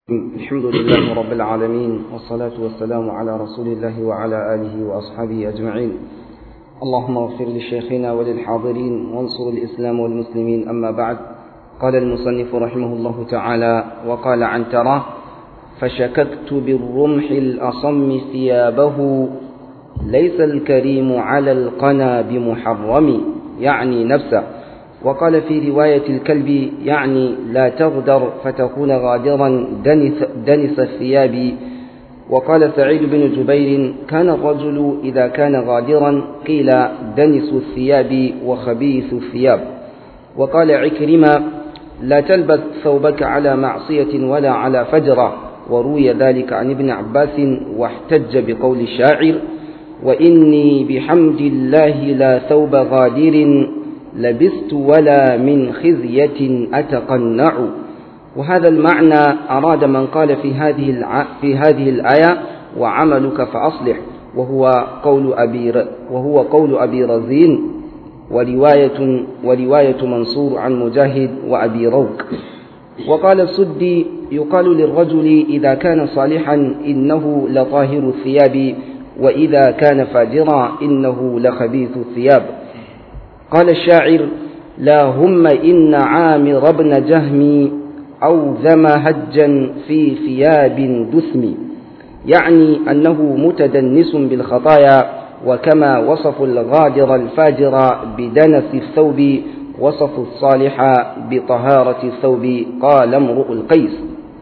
الحمد لله رب العالمين والصلاة والسلام على رسول الله وعلى آله وأصحابه أجمعين اللهم اغفر لشيخنا وللحاضرين وانصر الإسلام والمسلمين أما بعد قال المصنف رحمه الله تعالى وقال عن تراه فشككت بالرمح الأصم ثيابه ليس الكريم على القنا بمحرم يعني نفسه وقال في رواية الكلب يعني لا تغدر فتكون غادرا دنس, دنس الثياب وقال سعيد بن جبير كان الرجل إذا كان غادرا قيل دنس الثياب وخبيث الثياب وقال عكرمة لا تلبس ثوبك على معصية ولا على فجرة وروي ذلك عن ابن عباس واحتج بقول الشاعر وإني بحمد الله لا ثوب غادر لبست ولا من خزية أتقنع وهذا المعنى أراد من قال في هذه الع... في هذه الآية وعملك فأصلح وهو قول أبي ر... وهو قول أبي رزين ورواية ورواية منصور عن مجاهد وأبي روك وقال السدي يقال للرجل إذا كان صالحا إنه لطاهر الثياب وإذا كان فاجرا إنه لخبيث الثياب قال الشاعر لا هم إن عامر بن جهم أوذم هجا في ثياب دثم يعني أنه متدنس بالخطايا وكما وصف الغادر الفاجر بدنس الثوب وصف الصالح بطهارة الثوب قال امرؤ القيس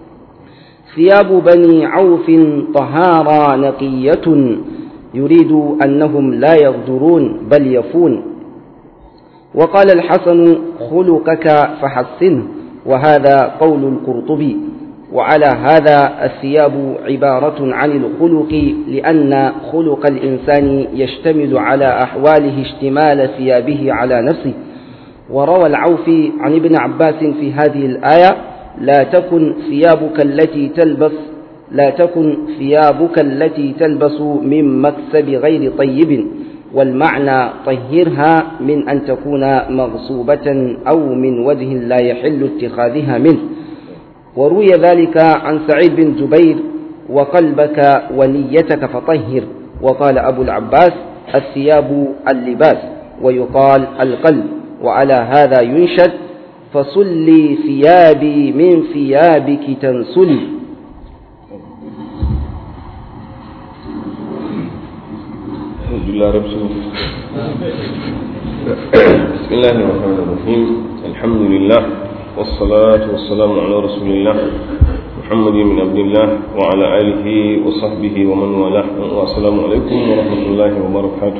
ثياب بني عوف طهارى نقية يريد أنهم لا يغدرون بل يفون وقال الحسن خلقك فحسنه وهذا قول القرطبي وعلى هذا الثياب عبارة عن الخلق لأن خلق الإنسان يشتمل على أحواله اشتمال ثيابه على نفسه وروى العوفي عن ابن عباس في هذه الآية لا تكن ثيابك التي تلبس لا تكن ثيابك التي تلبس من مكسب غير طيب والمعنى طهرها من أن تكون مغصوبة أو من وجه لا يحل اتخاذها منه وروي ذلك عن سعيد بن جبير وقلبك ونيتك فطهر وقال أبو العباس الثياب اللباس ويقال القلب وعلى هذا ينشد فصلي ثيابي من ثيابك تنسلي الحمد لله رب بسم الله الرحمن الرحيم الحمد لله والصلاة والسلام على رسول الله محمد بن عبد الله وعلى آله وصحبه ومن والاه والسلام عليكم ورحمة الله وبركاته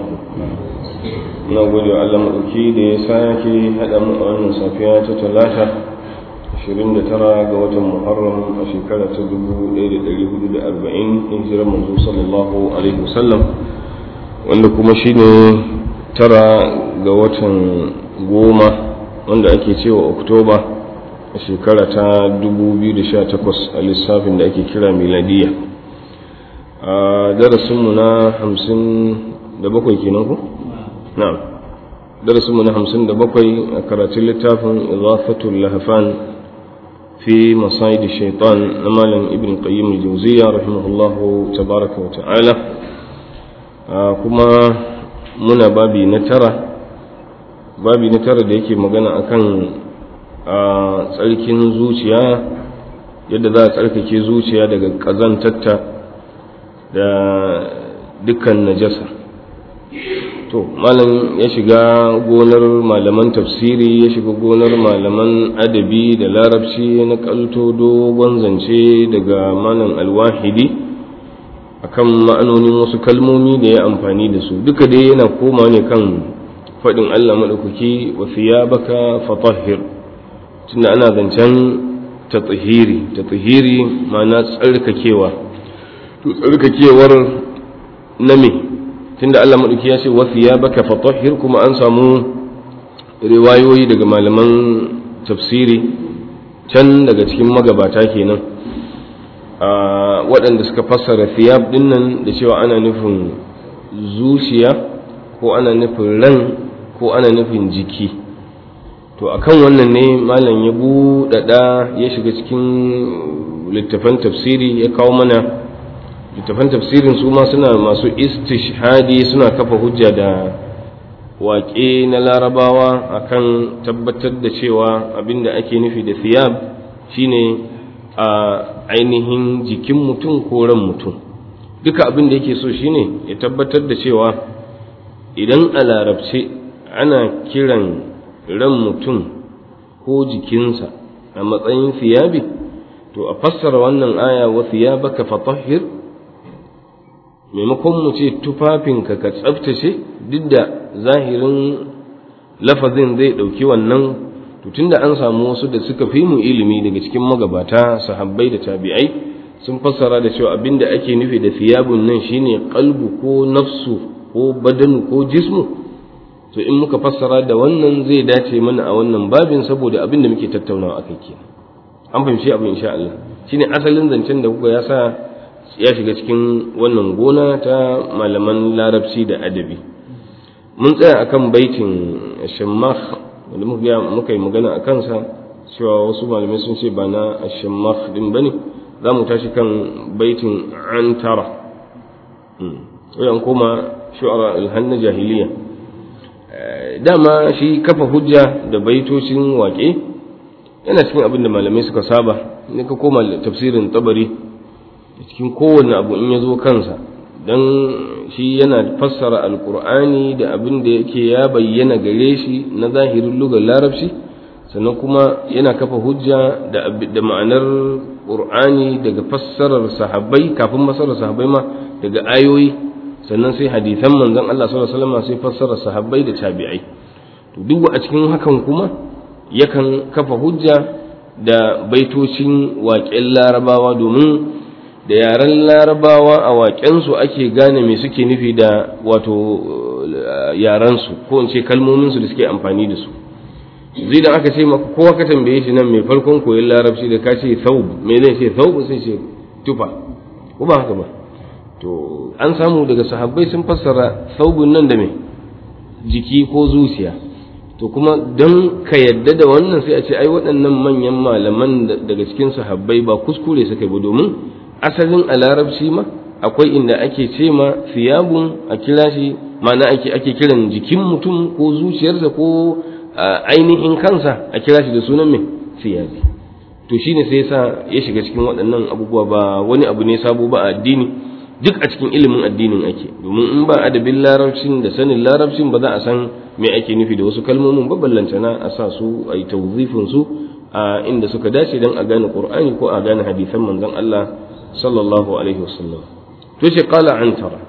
na gode wa Allah maɗauki da ya sake haɗa mu a wannan safiya ta talata 29 ga watan Muharram a shekara ta 1440 hijirar manzo sallallahu alaihi wasallam wanda kuma shi ne tara ga watan goma wanda ake cewa oktoba a shekara ta 2018 a lissafin da ake kira miladiya a darasinmu na 57 kenan ku? na'am darasinmu na 57 a karatun littafin izafatul lahafan fi masayid shaitan na malam ibn qayyim al-jawziya rahimahullahu tabaraka wa ta'ala kuma muna babi na tara babi na tara da yake magana akan tsarkin zuciya yadda za a tsarkake zuciya daga ƙazantatta da dukkan najasa to malam ya shiga gonar malaman tafsiri ya shiga gonar malaman adabi da larabci na kalto dogon zance daga malam alwahidi akan ma'anonin wasu kalmomi da ya amfani da su duka dai yana koma ne kan faɗin Allah maɗaukaki wa thiyabaka fatahhir tunda ana zancen tatahiri tatahiri ma'ana tsarkakewa to tsarkakewar na me tunda Allah maɗauki ya ce wa thiyabaka fatahhir kuma an samu riwayoyi daga malaman tafsiri can daga cikin magabata kenan waɗanda suka fassara thiyab ɗin nan da cewa ana nufin zuciya ko ana nufin ran ko ana nufin jiki to akan wannan ne malam ya buɗaɗa ya shiga cikin littafan tafsiri ya kawo mana littafan tafsirin su ma suna masu istishhadi suna kafa hujja da waƙe na larabawa akan tabbatar da cewa abinda ake nufi da thiyab shine a ainihin jikin mutum ko ran mutum duka abin da yake so shine ya tabbatar da cewa idan a larabce ana kiran ran mutum ko jikinsa a matsayin thiyabi to a fassara wannan aya wa thiyabaka fatahhir maimakon mu ce tufafinka ka tsaftace duk da zahirin lafazin zai ɗauki wannan to tunda an samu wasu da suka fi mu ilimi daga cikin magabata sahabbai da tabi'ai sun fassara da cewa abinda ake nufi da thiyabun nan shine qalbu ko nafsu ko badanu ko jismu to in muka fassara da wannan zai dace mana a wannan babin saboda abin da muke tattaunawa akai kenan an fahimci abin insha Allah shine asalin zancen da kuka ya sa ya shiga cikin wannan gona ta malaman larabci da adabi mun tsaya akan baitin shammakh wanda muka yi magana a kansa cewa wasu malamai sun ce ba na shammakh din bane za mu tashi kan baitin antara wayan koma shu'ara alhanna jahiliya dama shi kafa hujja da baitocin waƙe yana cikin abin da malamai suka saba ne ka koma tafsirin tabari cikin kowane abu in ya zo kansa don shi yana fassara alkur'ani da abin da yake ya bayyana gare shi na zahirin lugar larabci sannan kuma yana kafa hujja da ma'anar ƙur'ani daga fassarar sahabbai kafin fassarar sahabbai ma daga ayoyi sannan sai hadithan manzon Allah sallallahu alaihi wasallam sai fassarar sahabbai da tabi'ai to duk a cikin hakan kuma yakan kafa hujja da baitocin waƙen larabawa domin da yaren larabawa a waƙensu ake gane me suke nufi da wato yarensu ko in ce kalmominsu da suke amfani da su zai da aka ce maka kowa ka tambaye shi nan mai farkon koyon larabci da ka ce thawb me zai ce thawb sai ce tufa ko ba haka ba to an samu daga sahabbai sun fassara thawbun nan da me jiki ko zuciya to kuma don ka yadda da wannan sai a ce ai waɗannan manyan malaman daga cikin sahabbai ba kuskure suka yi ba domin asalin a larabci ma akwai inda ake ce ma siyabun a kira shi ma'ana ake ake kiran jikin mutum ko zuciyarsa ko ainihin kansa a kira shi da sunan mai siyabi to shine sai yasa ya shiga cikin waɗannan abubuwa ba wani abu ne sabo ba a addini duk a cikin ilimin addinin ake domin in ba adabin larabcin da sanin larabcin ba za a san me ake nufi da wasu kalmomin ba ballantana a sa su a yi tawzifin su a inda suka dace don a gane qur'ani ko a gane hadisan manzon Allah sallallahu alaihi wasallam to ce qala antara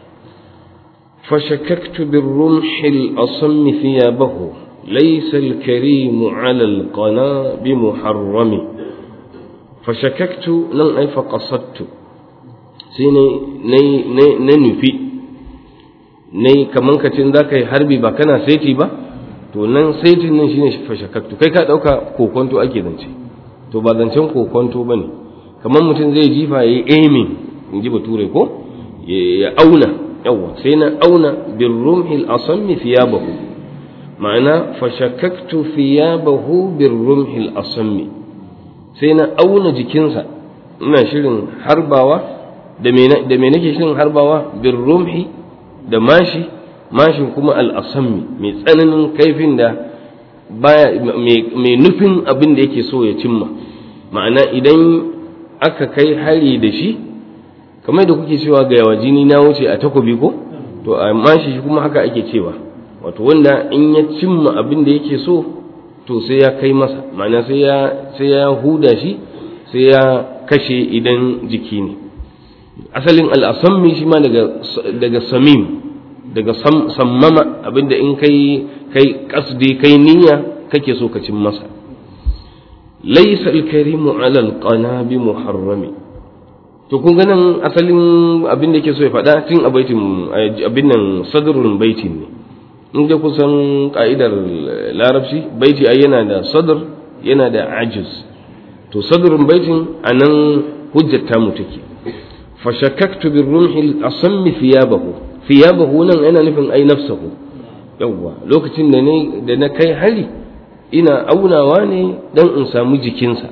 فشككت بالرمح الأصم ثيابه ليس الكريم على القنا بمحرم فشككت لن أي فقصدت سيني ني ني ننفي ني كمان كتن ذاك حربي با كان سيتي با to nan saitin nan shine fashakaktu kai ka dauka kokonto ake zance to ba zancen kokonto bane kamar mutum zai jifa yayi aiming in ji bature ko ya auna yawa sai na auna bin rumhil asammi thiyabahu ma'ana fashakaktu thiyabahu bin rumhil asammi sai na auna jikinsa ina shirin harbawa da me nake shirin harbawa bin rumhi da mashi mashin kuma al-asammi mai tsananin kaifin da baya mai nufin abin da yake so ya cimma ma'ana idan aka kai hari da shi kamar da kuke cewa ga yawa jini na wuce a takobi ko to amma shi kuma haka ake cewa wato wanda in ya cimma abin da yake so to sai ya kai masa ma'ana sai ya sai ya huda shi sai ya kashe idan jiki ne asalin al'asammi shi ma daga daga samim daga sammama abinda in kai kai kasdi kai niyya kake so ka cin masa laysa al-karimu 'ala al-qana bi muharrami to kun ga nan asalin abin da yake so ya faɗa tun a baitin abin nan sadrun baitin ne in da kusan ka'idar larabci baiti ai yana da sadr yana da ajiz to sadrun baitin anan hujjar ta mu take fa shakkaktu bir rumhi asammi thiyabahu thiyabahu nan yana nufin ai nafsahu yawwa lokacin da ne da na kai hari ina aunawa ne dan in samu jikinsa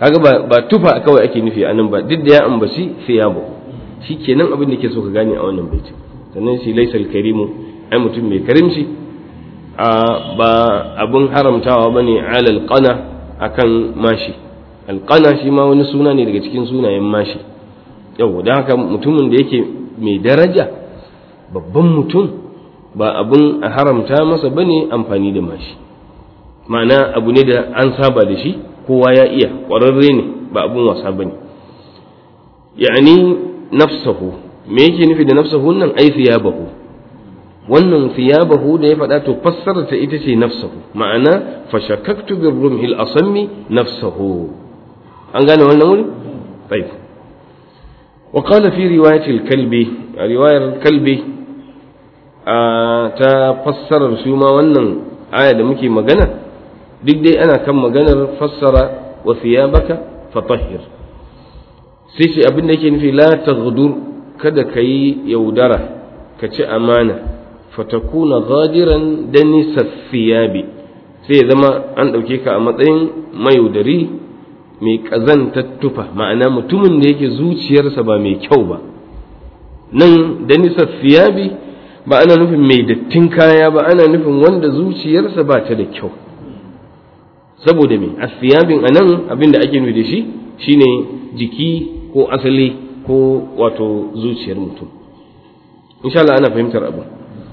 kaga ba ba tufa kawai ake nufi anan ba duk da ya ambaci thiyabu shikenan abin da ke so ka gane a wannan baitin sannan shi laysal karimu ai mutum mai karimci a ba abin haramtawa bane alal qana akan mashi alqana shi ma wani suna ne daga cikin sunayen mashi yau don haka mutumin da yake mai daraja babban mutum ba abin a haramta masa bane amfani da mashi ma'ana abu ne da an saba da shi kowa ya iya ƙwararre ne ba abin wasa bane ya'ani nafsahu me yake nufi da nafsahu nan ai thiyabahu wannan thiyabahu da ya faɗa to fassara ta ita ce nafsahu ma'ana fashakaktu bir rumhil asammi nafsahu an gane wannan wuri طيب وقال في رواية الكلب رواية الكلب ta fassarar su ma wannan aya da muke magana duk dai ana kan maganar fassara wa thiyabaka fatahhir sai ce abin da yake nufi la taghdur kada ka yi yaudara ka ci amana fatakuna ghadiran danisa thiyabi sai ya zama an ɗauke ka a matsayin mayaudari mai ƙazantar tufa ma'ana mutumin da yake zuciyarsa ba mai kyau ba nan danisa thiyabi ba ana nufin mai dattin kaya ba ana nufin wanda zuciyarsa ba ta da kyau saboda me asiyabin anan abin da ake nufi da shi shine jiki ko asali ko wato zuciyar mutum insha Allah ana fahimtar abu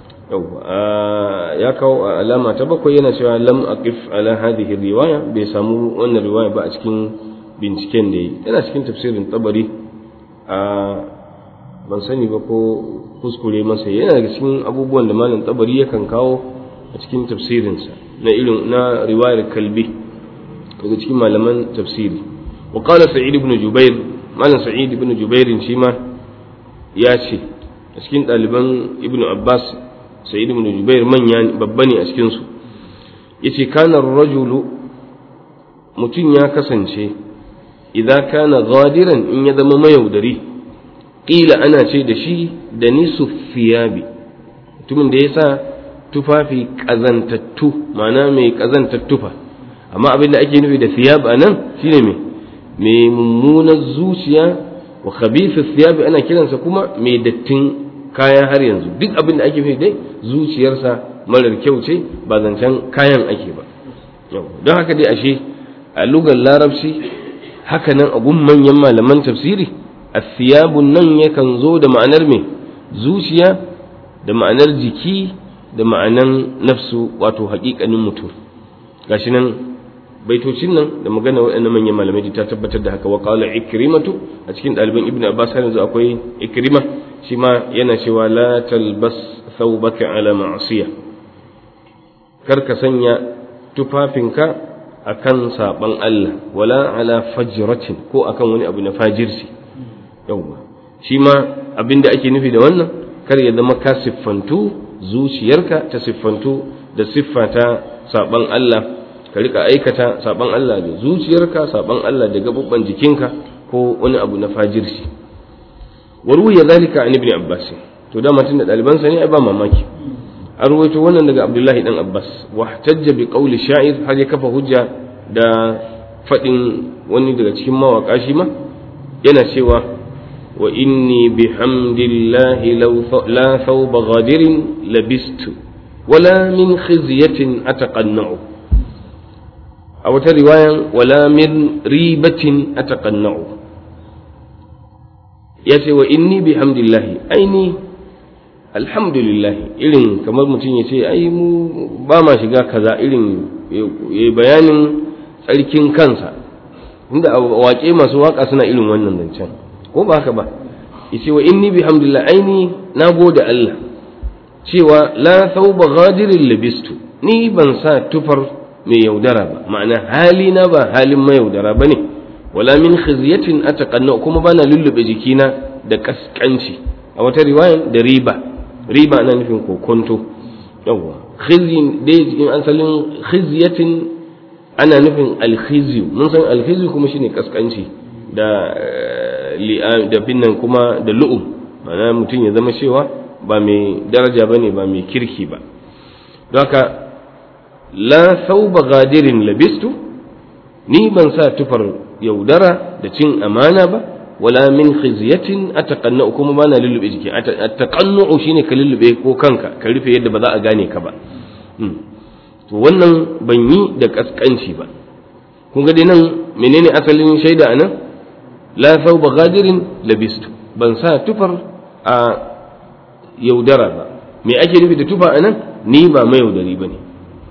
ya kawo alama ta bakwai yana cewa lam aqif ala hadhihi riwaya bai samu wannan riwaya ba a cikin binciken da yi yana cikin tafsirin tabari a ban sani ba ko kuskure masa yana daga cikin abubuwan da malam tabari yakan kawo a cikin tafsirinsa na irin na riwayar kalbi daga cikin malaman tafsiri wa qala sa'id ibn jubair malam sa'id ibn jubair shi ma ya ce a cikin ɗaliban ibn abbas sa'id ibn jubair manya babba ne a cikin su yace kana rajulu mutum ya kasance idza kana ghadiran in ya zama mayaudari ƙila ana ce da shi da nisu fiyabi mutumin da ya sa tufafi ƙazantattu ma'ana mai ƙazantattufa amma abin da ake nufi da fiyab a nan shine mai mai mummunar zuciya wa khabithu thiyabi ana kiransa kuma mai dattin kaya har yanzu duk abin da ake nufi dai zuciyarsa marar kyau ce ba zancen kayan ake ba don haka dai ashe a lugar larabci haka nan a gun manyan malaman tafsiri athiyabun nan yakan zo da ma'anar mai zuciya da ma'anar jiki da ma'anar nafsu wato haƙiƙanin mutum gashi nan baitocin nan da magana waɗannan manyan malamai ta tabbatar da haka wa qala ikrimatu a cikin ɗaliban ibnu abbas har yanzu akwai ikrima shi ma yana cewa la talbas thawbaka ala ma'siya kar ka sanya tufafinka akan saban Allah wala ala fajratin ko akan wani abu na fajirci yawwa shi ma abin da ake nufi da wannan kar ya zama ka siffantu zuciyarka ta siffantu da siffa ta saban Allah ka rika aikata saban Allah da zuciyarka saban Allah da gabubban jikinka ko wani abu na fajirci wa ruwiya zalika an ibn abbas to da mutun da dalibansa ne ai ba mamaki an ruwaito wannan daga abdullahi dan abbas wa tajja bi qawli sha'ir har ya kafa hujja da fadin wani daga cikin mawaka shi ma yana cewa wa inni bihamdillahi la thawba ghadirin labistu wala min khizyatin ataqanna'u a wata riwayan wala min ribatin ataqanna'u ya ce wa inni bihamdillahi aini alhamdulillahi irin kamar mutum ya ce ai mu ba ma shiga kaza irin ya bayanin tsarkin kansa inda a waƙe masu waƙa suna irin wannan zancen ko ba haka ba ya ce wa inni bihamdillahi aini na gode Allah cewa la thawba ghadirin labistu ni ban sa tufar mai yaudara ba ma'ana halina ba halin mayaudara ba ne wala min khizyatin ataqanna kuma bana lullube jikina da kaskanci a wata riwayan da riba riba ana nufin kokonto yawa khizyin dai cikin asalin khizyatin ana nufin alkhizyu mun san alkhizyu kuma shine kaskanci da da binnan kuma da lu'um ma'ana mutum ya zama cewa ba mai daraja bane ba mai kirki ba don haka la sauba gadirin labistu ni ban sa tufar yaudara da cin amana ba wala min khizyatin ataqannu kuma bana lullube jiki ataqannu shine ka lullube ko kanka ka rufe yadda ba za a gane ka ba to wannan ban yi da kaskanci ba kun ga dai nan menene asalin shaida anan la thawba ghadirin labistu ban sa tufar a yaudara ba me ake nufi da tufa anan ni ba mai yaudari bane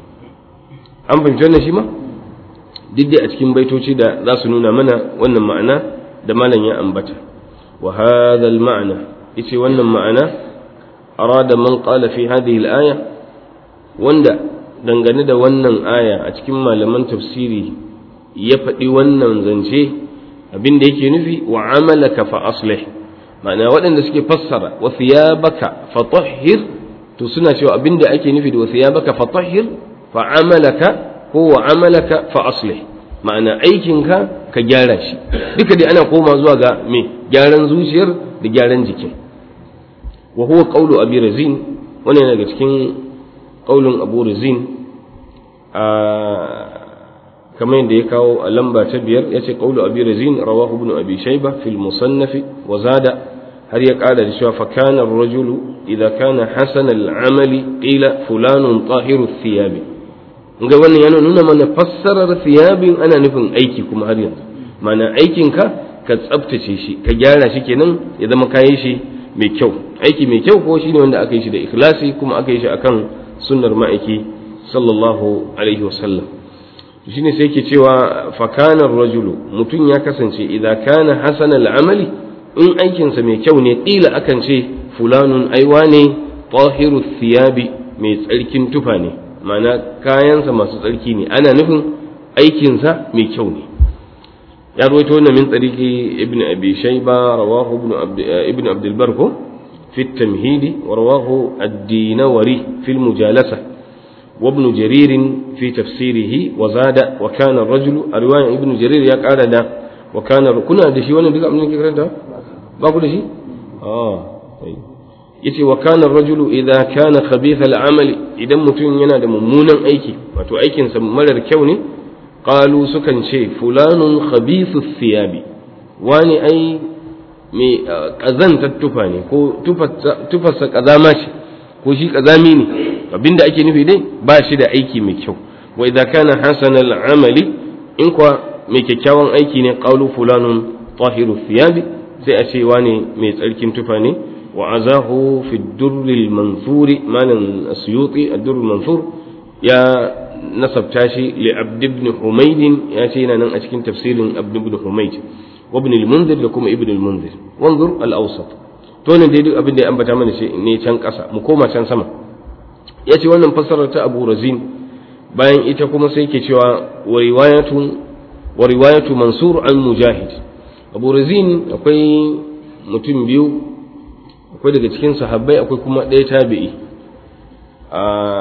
an fahimci wannan shi ma duk dai a cikin baitoci da za su nuna mana wannan ma'ana da malam ya ambata wa hadha al-ma'na yace wannan ma'ana arada man qala fi hadhihi al-aya wanda dangane da wannan aya a cikin malaman tafsiri ya faɗi wannan zance abin da yake nufi wa amalaka fa aslih ma'ana waɗanda suke fassara wa thiyabaka fa tahhir to suna cewa abin da ake nufi da wa thiyabaka fa tahhir fa amalaka ko wa amalaka fa aslih ma'ana aikinka ka gyara shi duka dai ana koma zuwa ga me gyaran zuciyar da gyaran jikin wa huwa qawlu abi razin wannan daga cikin qaulun abu razin a kamar yadda ya kawo a lamba ta biyar ya ce qawlu abi razin rawahu ibn abi shayba fil musannaf wa zada har ya kara da cewa fa kana ar-rajulu idza kana hasana al-amali qila fulanun tahiru thiyabi ga wannan yana nuna mana fassarar thiyabin ana nufin aiki kuma har yanzu mana aikinka ka tsabtace shi ka gyara shi kenan ya zama kayi shi mai kyau aiki mai kyau ko shine wanda aka yi shi da ikhlasi kuma aka yi shi akan sunnar ma'aiki sallallahu alaihi wasallam shine sai yake cewa fakanar rajulu mutum ya kasance idan kana hasanal amali in aikinsa mai kyau ne ƙila akan ce fulanun aiwa ne tahiru thiyabi mai tsarkin tufa ne ma'ana kayansa masu tsarki ne ana nufin aikinsa mai kyau ne ya rawaito wannan min tsariki ibn abi shayba rawahu ibn ibn abd albar ko fi at-tamhid wa rawahu ad-dinawari fi al-mujalasa wa ibn jarir fi tafsirihi wa zada wa kana ar-rajulu a riwaya ibn jarir ya kara da wa kana kuna da shi wannan duka abin da ke karanta ba ku da shi ah yace wa kana ar-rajulu idha kana khabith al-amali idan mutum yana da mummunan aiki wato aikin sa marar kyau ne qalu sukan ce fulanun khabithu thiyabi wani ai mai kazantar tufa ne ko tufarsa kazama ce ko shi kazami ne abinda ake nufi dai ba shi da aiki mai kyau wa idza kana hasana al-amali in kwa mai kyakkyawan aiki ne qalu fulanun tahiru thiyabi sai a ce wani mai tsarkin tufa ne وعزاه في الدر المنثور مال السيوطي الدر المنثور يا نسب تاشي لعبد بن حميد يا شينا نن أشكين تفسير عبد بن حميد وابن المنذر لكم ابن المنذر وانظر الأوسط تونا دي duk abin da ya ambata mana shi ne can ƙasa mu koma can sama ya ce wannan fassarar ta Abu Razin bayan ita kuma sai ke cewa wa riwayatu wa riwayatu Mansur an Mujahid Abu Razin akwai mutum biyu akwai daga cikin sahabbai akwai kuma ɗaya tabi'i a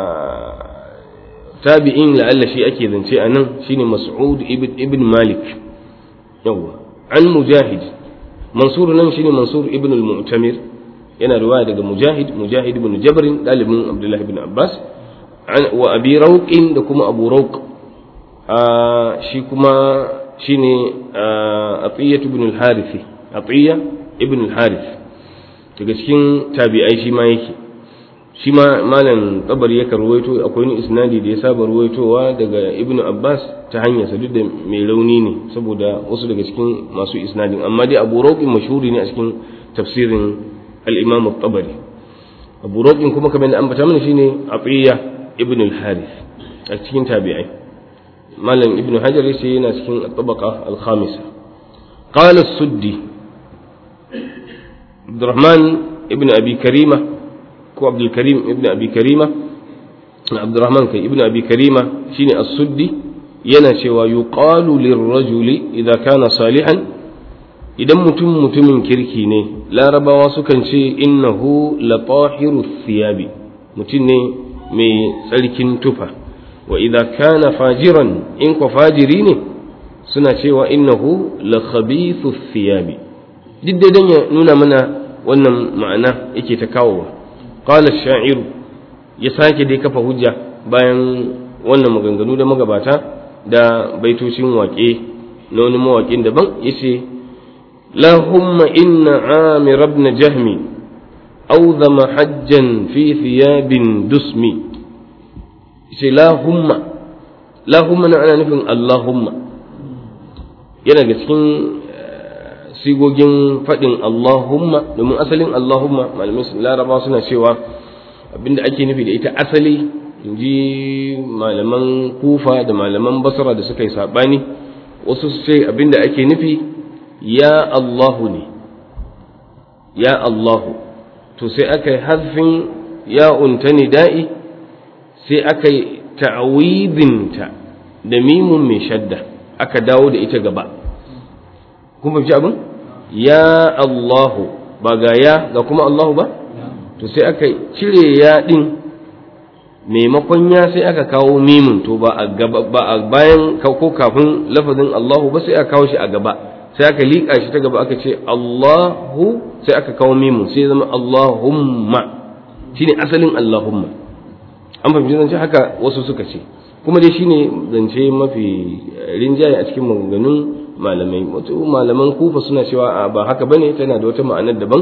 tabi'in la'alla shi ake zance a nan shine mas'ud ibn malik yawa an mujahid mansur nan shine mansur ibn al-mu'tamir yana riwaya daga mujahid mujahid ibn jabrin dalibin abdullahi ibn abbas wa abi rauqin da kuma abu rauq shi kuma shine atiyya ibn al-harith atiyya ibn al-harith daga cikin tabi'ai shi ma yake shi ma malam tabari yakan ruwaito akwai wani isnadi da ya saba ruwaitowa daga ibnu abbas ta hanyar sa duk da mai rauni ne saboda wasu daga cikin masu isnadin amma dai abu rauqin mashhuri ne a cikin tafsirin al-imam at-tabari abu rauqin kuma kamar da ambata mana shine aqiya ibn al-harith a cikin tabi'ai malam ibnu hajar yace yana cikin at-tabaqa al-khamisa qala as-suddi عبد الرحمن ابن أبي كريمة كو عبد الكريم ابن أبي كريمة عبد الرحمن كي ابن أبي كريمة شيني السدي ينشي ويقال للرجل إذا كان صالحا idan mutum mutumin kirki ne larabawa sukan ce innahu la tahiru thiyabi mutum ne mai tsarkin tufa wa idza kana fajiran in ko fajiri ne suna cewa innahu la khabithu thiyabi duk dai don ya nuna mana wannan ma'ana yake ta kawowa qala sha'iru ya sake dai kafa hujja bayan wannan maganganu da magabata da baitocin waƙe na wani mawaƙin daban yace lahumma inna amir ibn jahmi awzama hajjan fi thiyabin dusmi yace lahumma lahumma na ana nufin allahumma yana da cikin sigogin faɗin allahumma domin asalin allahumma malamai laraba suna cewa abinda ake nufi da ita asali in ji malaman kufa da malaman basra da suka yi saɓani wasu su ce abinda ake nufi ya allahu ne ya allahu to sai aka yi harfin ya unta da'i sai aka yi ta'awidinta da mimun mai shadda aka dawo da ita gaba kun fahimci abin ya allahu ba ga ya ga kuma allahu ba to sai aka cire ya din maimakon ya sai aka kawo mimun to ba a gaba ba a bayan ko kafin lafazin Allahu ba sai aka kawo shi a gaba sai aka liƙa shi ta gaba aka ce Allahu sai aka kawo mimun sai zama Allahumma shine asalin Allahumma an fahimci zance haka wasu suka ce kuma dai shine zance mafi rinjaye a cikin maganganun malamai wato malaman kufa suna cewa ba haka bane tana da wata ma'anar daban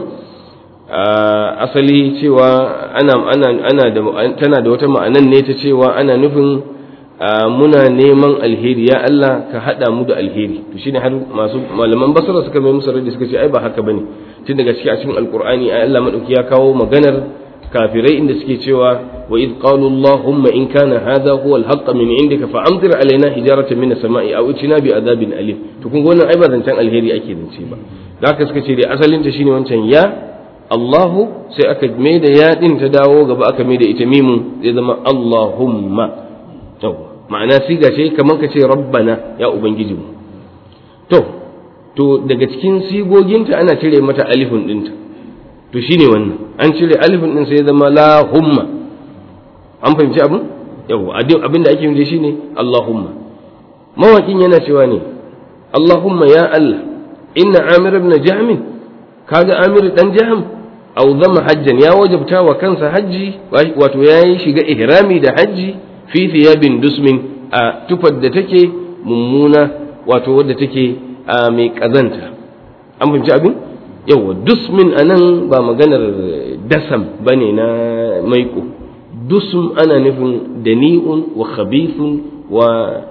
asali cewa ana ana ana da tana da wata ma'anan ne ta cewa ana nufin muna neman alheri ya Allah ka hada mu da alheri to shine har masu malaman basara suka mai musu radi suka ce ai ba haka bane tun daga cikin a cikin alqur'ani ai Allah madauki ya kawo maganar kafirai inda suke cewa wa id qalu allahumma in kana hadha huwa alhaqq min indika fa amtir alaina hijaratan min as-sama'i aw itina bi adabin alim to kun ga wannan ai ba zancen alheri ake zance ba da haka suka ce dai asalin ta shine wancan ya Allahu sai aka mai da yaɗin ta dawo gaba aka mai da ita mimun zai zama Allahumma ma'ana siga ce kamar ka ce rabbana ya ubangiji mu to to daga cikin sigoginta ana cire mata alifin ɗinta to shine wannan an cire alifin ɗin sai zama lahumma an fahimci abin yau abin da ake yi shine Allahumma mawaƙin yana cewa ne Allahumma ya Allah inna Amir ibn Jahmin kaga Amir dan Jahm aw zama hajjan ya wajabta wa kansa hajji wato yayi shiga ihrami da hajji fi thiyabin dusmin a tufar da take mummuna wato wadda take mai kazanta an fahimci abin yawa dusmin anan ba maganar dasam bane na maiko dusm ana nufin dani'un wa khabithun wa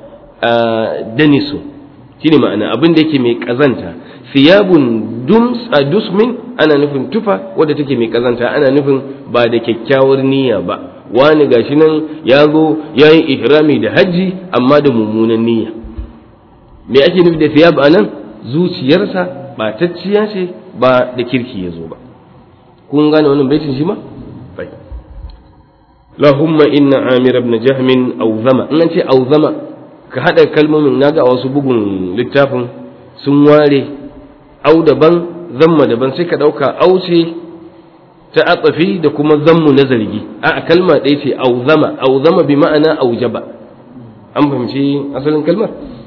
danisun shine ma'ana abin da yake mai kazanta thiyabun dums a dusmin ana nufin tufa wadda take mai kazanta ana nufin ba da kyakkyawar niyya ba wani gashi nan ya zo ya yi ihrami da hajji amma da mummunan niyya me ake nufi da thiyab a nan zuciyarsa batacciya ce ba da kirki ya zo ba kun gane wannan baitin shi ma bai lahumma inna amir ibn jahmin auzama in an ce auzama ka hada kalmomin naga a wasu bugun littafin sun ware au daban zamma daban sai ka ɗauka auce ta atsafi da kuma zammu na zargi a kalma ɗaya ce auzama auzama bi ma'ana aujaba an fahimci asalin kalmar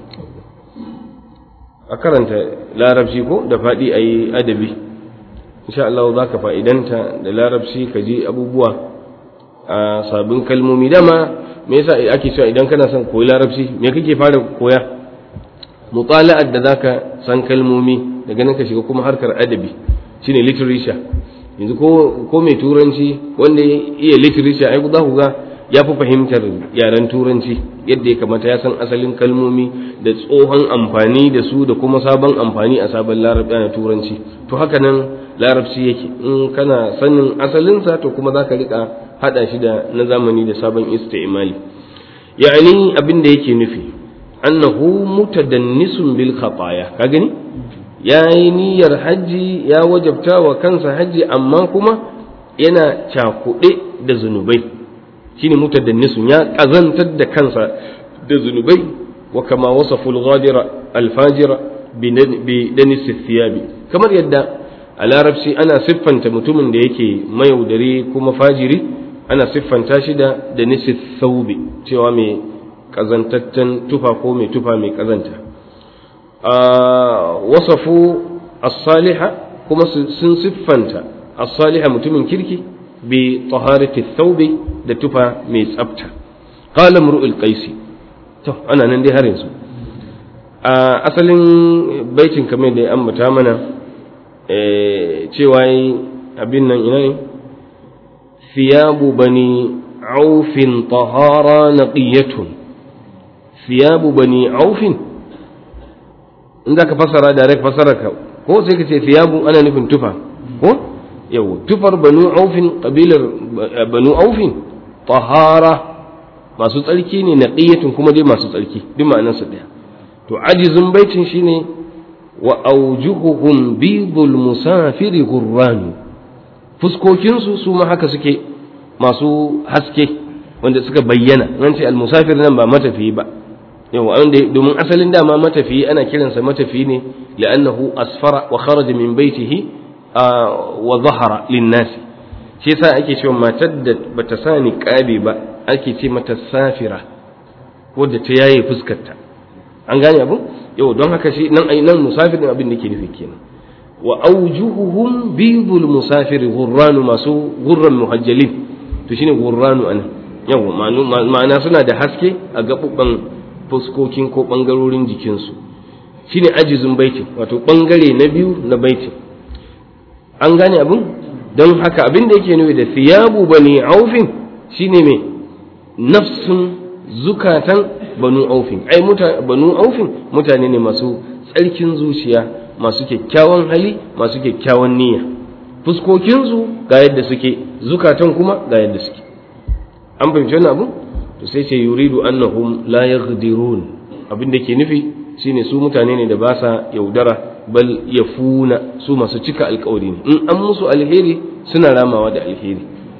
a karanta larabci ko da faɗi a yi adabi insha Allah za ka fa'idanta da larabci ka ji abubuwa a sabbin kalmomi dama me yasa ake cewa idan kana son koyi larabci me kake fara koya mutala'ar da zaka san kalmomi daga nan ka shiga kuma harkar adabi shine literature yanzu ko ko mai turanci wanda ya iya literature ai za ku ga ya fi fahimtar yaren turanci yadda ya kamata ya san asalin kalmomi da tsohon amfani da su da kuma sabon amfani a sabon larabci na turanci to haka nan larabci yake in kana sanin asalinsa to kuma za ka rika hada shi da na zamani da sabon istimali ya'ani abin da yake nufi annahu mutadannisun bil khataya ka gani ya yi niyyar hajji ya wajabta wa kansa hajji amma kuma yana cakuɗe da zunubai shine mutadannisun ya ƙazantar da kansa da zunubai wa kama wasafu al-ghadira al-fajira bi danis thiyabi kamar yadda a larabci ana siffanta mutumin da yake mayaudari kuma fajiri ana siffanta shi da danis thawbi cewa mai ƙazantaccen tufa ko mai tufa mai ƙazanta wasafu as-saliha kuma sun siffanta as-saliha mutumin kirki bi taharati thawbi da tufa mai tsafta qala mru'ul qaisi to ana nan dai har yanzu a asalin baitin kamar da ya ambata mana cewa abin nan ina ne thiyabu bani aufin tahara naqiyatun thiyabu bani aufin in za ka fassara direct fassara ka ko sai ka ce thiyabu ana nufin tufa ko yau tufar banu aufin kabilar banu aufin tahara masu tsarki ne naqiyatun kuma dai masu tsarki duk ma'anarsa daya to ajizun baitin shine wa aujuhuhum bidul musafiri gurranu fuskokinsu su ma haka suke masu haske wanda suka bayyana nan ce almusafir nan ba matafiyi ba yau wanda domin asalin dama matafiyi ana kiransa matafiyi ne li'annahu asfara wa kharaja min baitihi wa zahara linnasi shi yasa ake cewa matar da bata sa niqabi ba ake ce mata safira wadda ta yaye fuskarta an gane abin yau don haka shi nan ai nan musafir din abin da ke nufi kenan wa awjuhuhum bidul musafir ghurranu masu ghurran muhajjalin to shine ghurranu anan yau ma'ana suna da haske a gabubban fuskokin ko bangarorin jikinsu shine ajizun baitin wato bangare na biyu na baitin an gane abin don haka abin da yake nufi da thiyabu bani aufin shine me nafsun zukatan banu aufin ai banu aufin mutane ne masu tsarkin zuciya masu kyakkyawan hali masu kyakkyawan niyya fuskokinsu ga yadda suke zukatan kuma ga yadda suke an fahimci wannan abu to sai ce yuridu annahum la yaghdirun abin da ke nufi shine su mutane ne da ba sa yaudara bal yafuna su masu cika alkawari ne in an musu alheri suna ramawa da alheri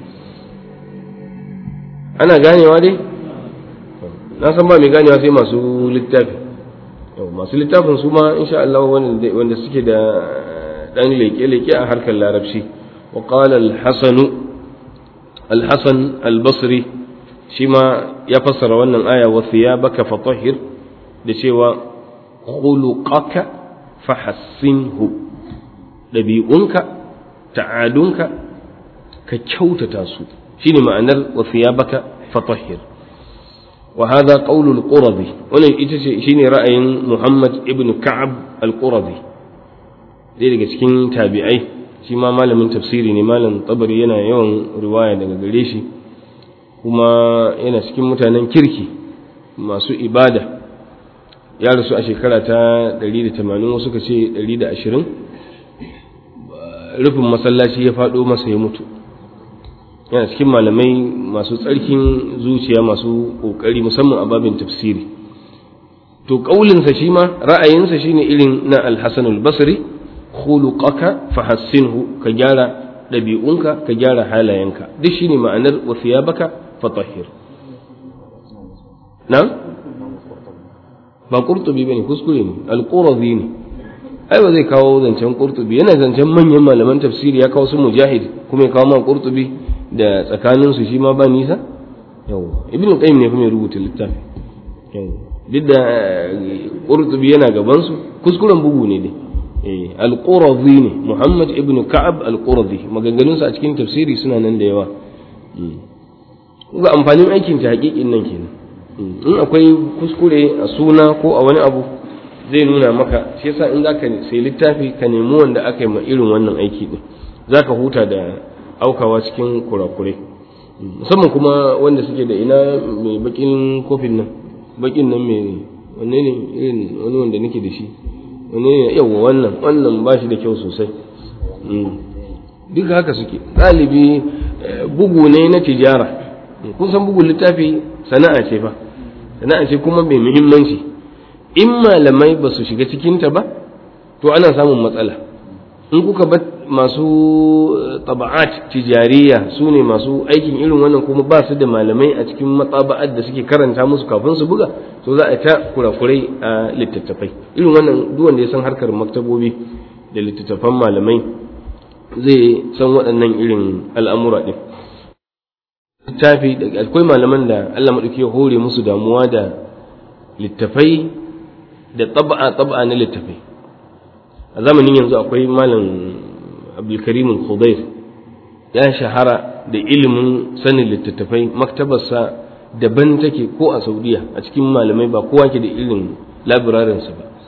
ana ganewa dai na san ba mai ganewa sai masu littafi masu littafin su ma insha Allah wanda suke da dan leke-leke a harkar larabci wa qala al-hasan al-hasan al-basri shi ma ya fassara wannan aya wa thiyabaka fatahhir da cewa khuluqaka fahassinhu dabi'unka ta'adunka ka kyautata su shine ma'anar wa thiyabaka fatahhir وهذا قول القرظي wannan ita ce shine ra'ayin Muhammad ibn Ka'ab al-Qurazi dai daga cikin tabi'ai shi ma malamin tafsiri ne malam tabari yana yawan riwaya daga gare shi kuma yana cikin mutanen kirki masu ibada ya rasu a shekara ta 180 wasu ka ce 120 rufin masallaci ya faɗo masa ya mutu yana cikin malamai masu tsarkin zuciya masu ƙoƙari musamman a babin tafsiri to ƙaulinsa shi ma ra'ayinsa shine irin na alhassan albasri khuluqaka fahassinhu ka gyara ɗabi'unka ka gyara halayenka duk shine ma'anar wa thiyabaka fatahhir na ba qurtubi bane kuskure ne alqurazi ne ai ba zai kawo zancen qurtubi yana zancen manyan malaman tafsiri ya kawo su mujahid kuma ya kawo ma qurtubi da tsakaninsu shi ma ba nisa yau ibn qayyim ne kuma ya rubuta littafi duk da qurtubi yana gaban su kuskuren bugu ne dai eh al-qurazi ne muhammad ibn ka'ab al-qurazi maganganun sa a cikin tafsiri suna nan da yawa ga amfanin aikin ta hakikin nan kenan in akwai kuskure a suna ko a wani abu zai nuna maka shi yasa in zaka sai littafi ka nemi wanda aka yi ma irin wannan aiki din zaka huta da aukawa cikin kurakurai musamman kuma wanda suke da ina mai bakin kofin nan bakin nan mai wanne ne irin wani wanda nake da shi wanne ne yawa wannan wannan ba shi da kyau sosai duk haka suke ɗalibi bugu ne na tijara kun san bugun littafi sana'a ce fa sana'a ce kuma mai muhimmanci in malamai ba su shiga cikinta ba to ana samun matsala in kuka bar masu taba'at tijariya su ne masu aikin irin wannan kuma ba su da malamai a cikin matsaba'at da suke karanta musu kafin su buga to za a ta kurakurai a littattafai irin wannan duk wanda ya san harkar maktabobi da littattafan malamai zai san waɗannan irin al'amura ɗin littafi da akwai malaman da Allah maɗauki ya hore musu damuwa da littafai da taba'a taba'a na littafai a zamanin yanzu akwai malam abdulkarim al-khudair ya shahara da ilimin sanin littattafai maktabarsa daban take ko a saudiya a cikin malamai ba kowa ke da irin labirarinsa ba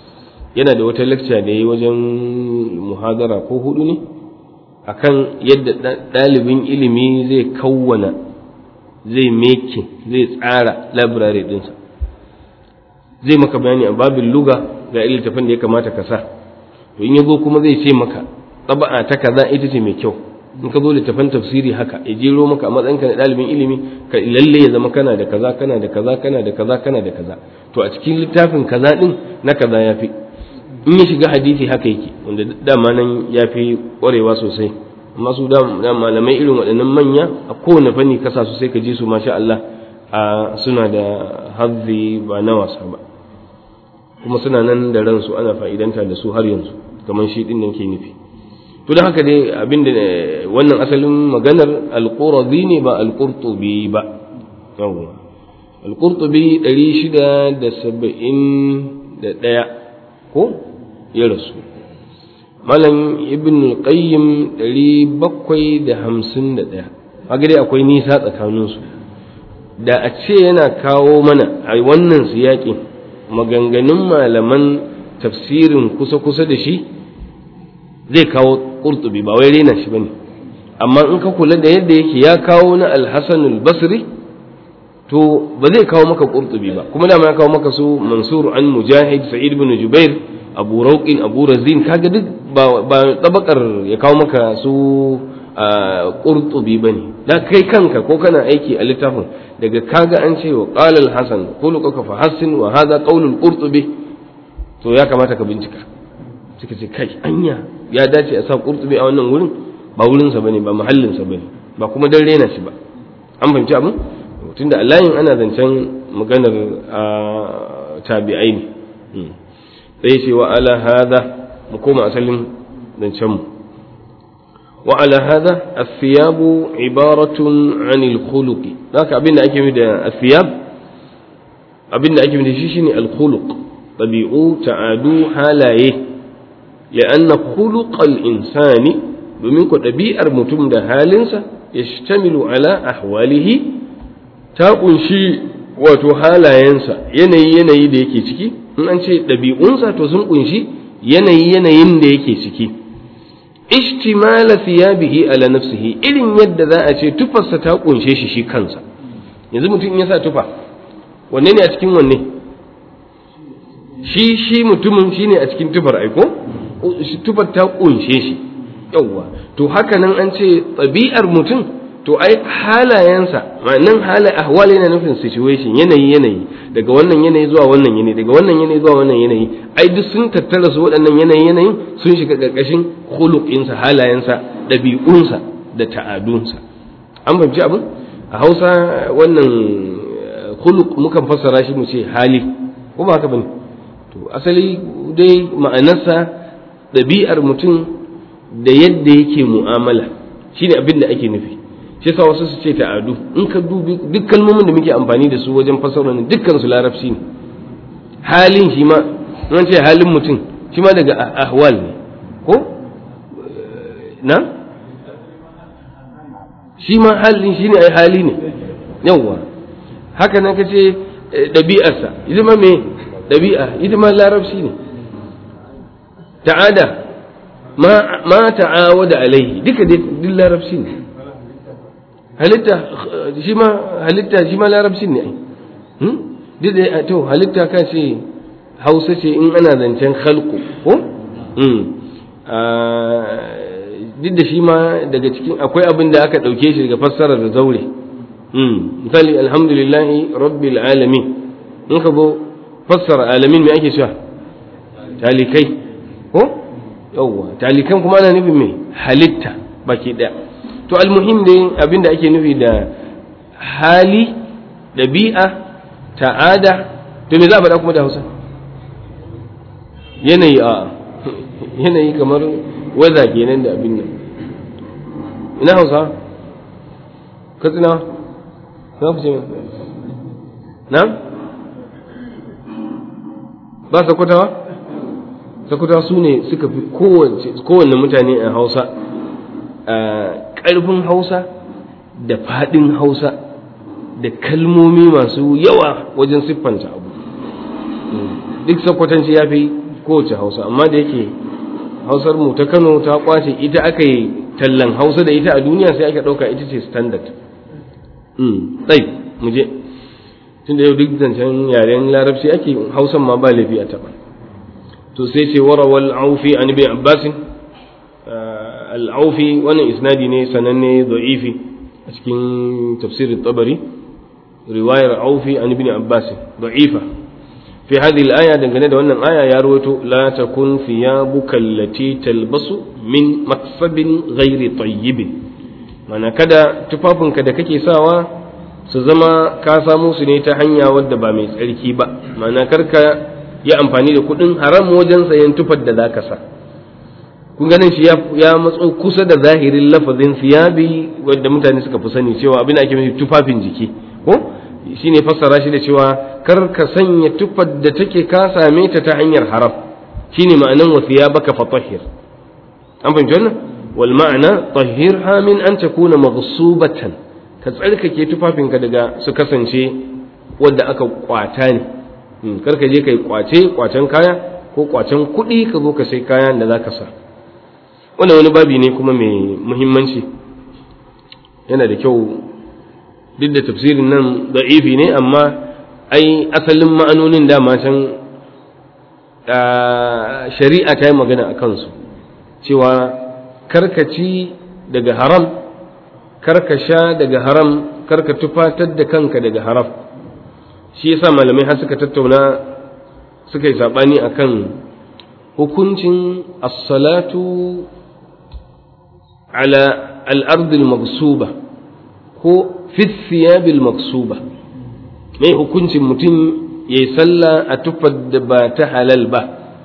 yana da wata lecture da ya yi wajen muhadara ko hudu ne akan yadda ɗalibin ilimi zai kawwana zai meke zai tsara labirare ɗinsa zai maka bayani a babin luga ga littafin da ya kamata ka sa to in ya zo kuma zai ce maka taba'a ta kaza ita ce mai kyau in ka zo littafin tafsiri haka ya jero maka a matsayinka na ɗalibin ilimi ka lalle ya zama kana da kaza kana da kaza kana da kaza kana da kaza to a cikin littafin kaza din na kaza ya fi in ya shiga hadisi haka yake wanda dama nan ya fi ƙwarewa sosai amma su da malamai irin waɗannan manya a kowane fanni kasa su sai ka ji su masha Allah a suna da hazzi ba na wasa ba kuma suna nan da ransu ana fa'idanta da su har yanzu kamar shi din nan ke nufi to da haka dai abinda wannan asalin maganar alquradi ne ba alqurtubi ba yawwa alqurtubi 671 ko ya rasu malam ibn qayyim 751 haka dai akwai nisa tsakaninsu da a ce yana kawo mana a wannan siyaƙin maganganun malaman tafsirin kusa-kusa da shi zai kawo ƙurtubi ba wai rena shi bane amma in ka kula da yadda yake ya kawo na alhassan basri to ba zai kawo maka ƙurtubi ba kuma dama ya kawo maka su mansur an mujahid sa'id bin jubair abu rauqin abu razin kaga duk ba tabakar ya kawo maka su ƙurtubi bane da kai kanka ko kana aiki a littafin daga kaga an ce wa qala al-hasan khuluquka fa hassin wa hadha qawlul qurtubi to ya kamata ka bincika suka ce kai anya ya dace a sa qurtubi a wannan wurin ba wurin sa bane ba mahallin sa bane ba kuma dan rena shi ba an fahimci abin tunda allahin ana zancen maganar tabi'ai ne sai ce wa ala hadha mu koma asalin zancen mu وعلى هذا الثياب عبارة عن الخلق ذاك أبين أكيد الثياب أبين أكيد شيشني الخلق طبيعو تعادو حالايه لأن خلق الإنسان بمنك طبيعة متم ده هالنسا يشتمل على أحواله تاقن شيء wato halayensa yanayi yanayi da yake ciki in an ce ɗabi'unsa to sun ƙunshi yanayi yanayin da yake ciki ishtimala thiyabihi ala nafsihi irin yadda za a ce tufarsa ta kunshe shi shi kansa yanzu mutum ya sa tufa wanne ne a cikin wanne shi shi mutumin shine a cikin tufar aiko tufar ta kunshe shi yawwa to haka nan an ce ɗabi'ar mutum to ai halayensa ma'anan hala ahwal yana nufin situation yanayi yanayi daga wannan yanayi zuwa wannan yanayi daga wannan yanayi zuwa wannan yanayi ai duk sun tattara su waɗannan yanayi yanayin sun shiga ƙarƙashin khuluqinsa halayensa ɗabi'unsa da ta'adunsa an fahimci abin a Hausa wannan khuluq mukan fassara shi mu ce hali ko ba haka bane to asali dai ma'anarsa ɗabi'ar mutum da yadda yake mu'amala shine abin da ake nufi shi yasa wasu su ce ta'adu in ka dubi duk kalmomin da muke amfani da su wajen fasara ne dukkan su larabci ne halin shi ma an ce halin mutum shi ma daga ahwal ne ko na shi ma halin shi ne ai hali ne yawwa haka nan ka ce ɗabi'arsa ita ma me ɗabi'a ita ma larabci ne ta'ada ma ta'awada alaihi duka dai duk larabci ne halitta shi ma halitta shi ma larabcin ne ai duk da to halitta ka ce hausa ce in ana zancen khalqu ko duk da shi ma daga cikin akwai abin da aka ɗauke shi daga fassarar da zaure misali alhamdulillahi rabbil alamin in ka zo fassara alamin me ake cewa talikai ko yawwa talikan kuma ana nufin me halitta baki ɗaya to almuhim dai abin da ake nufi da hali ɗabi'a ta'ada to me za a faɗa kuma da hausa yanayi a yanayi kamar waza kenan da abin nan ina hausa katsina za ku ce na ba sakwatawa sakwatawa su ne suka fi kowanne mutane a hausa ƙarfin hausa da faɗin hausa da kalmomi masu yawa wajen siffanta abu duk sakwatanci ya fi kowace hausa amma da yake hausar mu ta kano ta kwace ita aka yi tallan hausa da ita a duniya sai aka ɗauka ita ce standard tsai mu je tunda yau duk zancen yaren larabci ake hausan ma ba laifi a taɓa to sai ce warawal aufi an ibn abbasin al-aufi wannan isnadi ne sananne da'ifi a cikin tafsirin tabari riwayar aufi an ibn abbasin da'ifa في هذه الآية دنگane da wannan aya ya rawaito la takun thiyabuka allati talbasu min maksabin ghairi tayyib mana kada tufafinka da kake sawa su zama ka samu su ne ta hanya wadda ba mai tsarki ba mana karka yi amfani da kuɗin haram wajen sayan tufar da zaka sa kun ganin shi ya matso kusa da zahirin lafazin thiyabi wadda mutane suka fi sani cewa abin da ake nufi tufafin jiki ko shine fassara shi da cewa kar ka sanya tufar da take ka same ta ta hanyar haram shine ma'anan wa thiyabaka fatahhir an fahimci wannan wal ma'ana tahhirha min an takuna maghsubatan ka tsarkake tufafinka daga su kasance wadda aka kwata ne kar ka je kai kwace kwacen kaya ko kwacen kuɗi ka zo ka sai kayan da zaka sa wannan wani babi ne kuma mai muhimmanci yana da kyau duk da tafsirin nan da'ifi ne amma ai asalin ma'anonin dama can shari'a ta yi magana a kansu cewa karkaci daga haram karka sha daga haram karka tufatar da kanka daga haram shi yasa malamai har suka tattauna suka yi saɓani akan hukuncin as-salatu ala al-ardil magsuba ko fisiyabil maksuba mai hukuncin mutum ya yi sallah a tufar da ba ta halal ba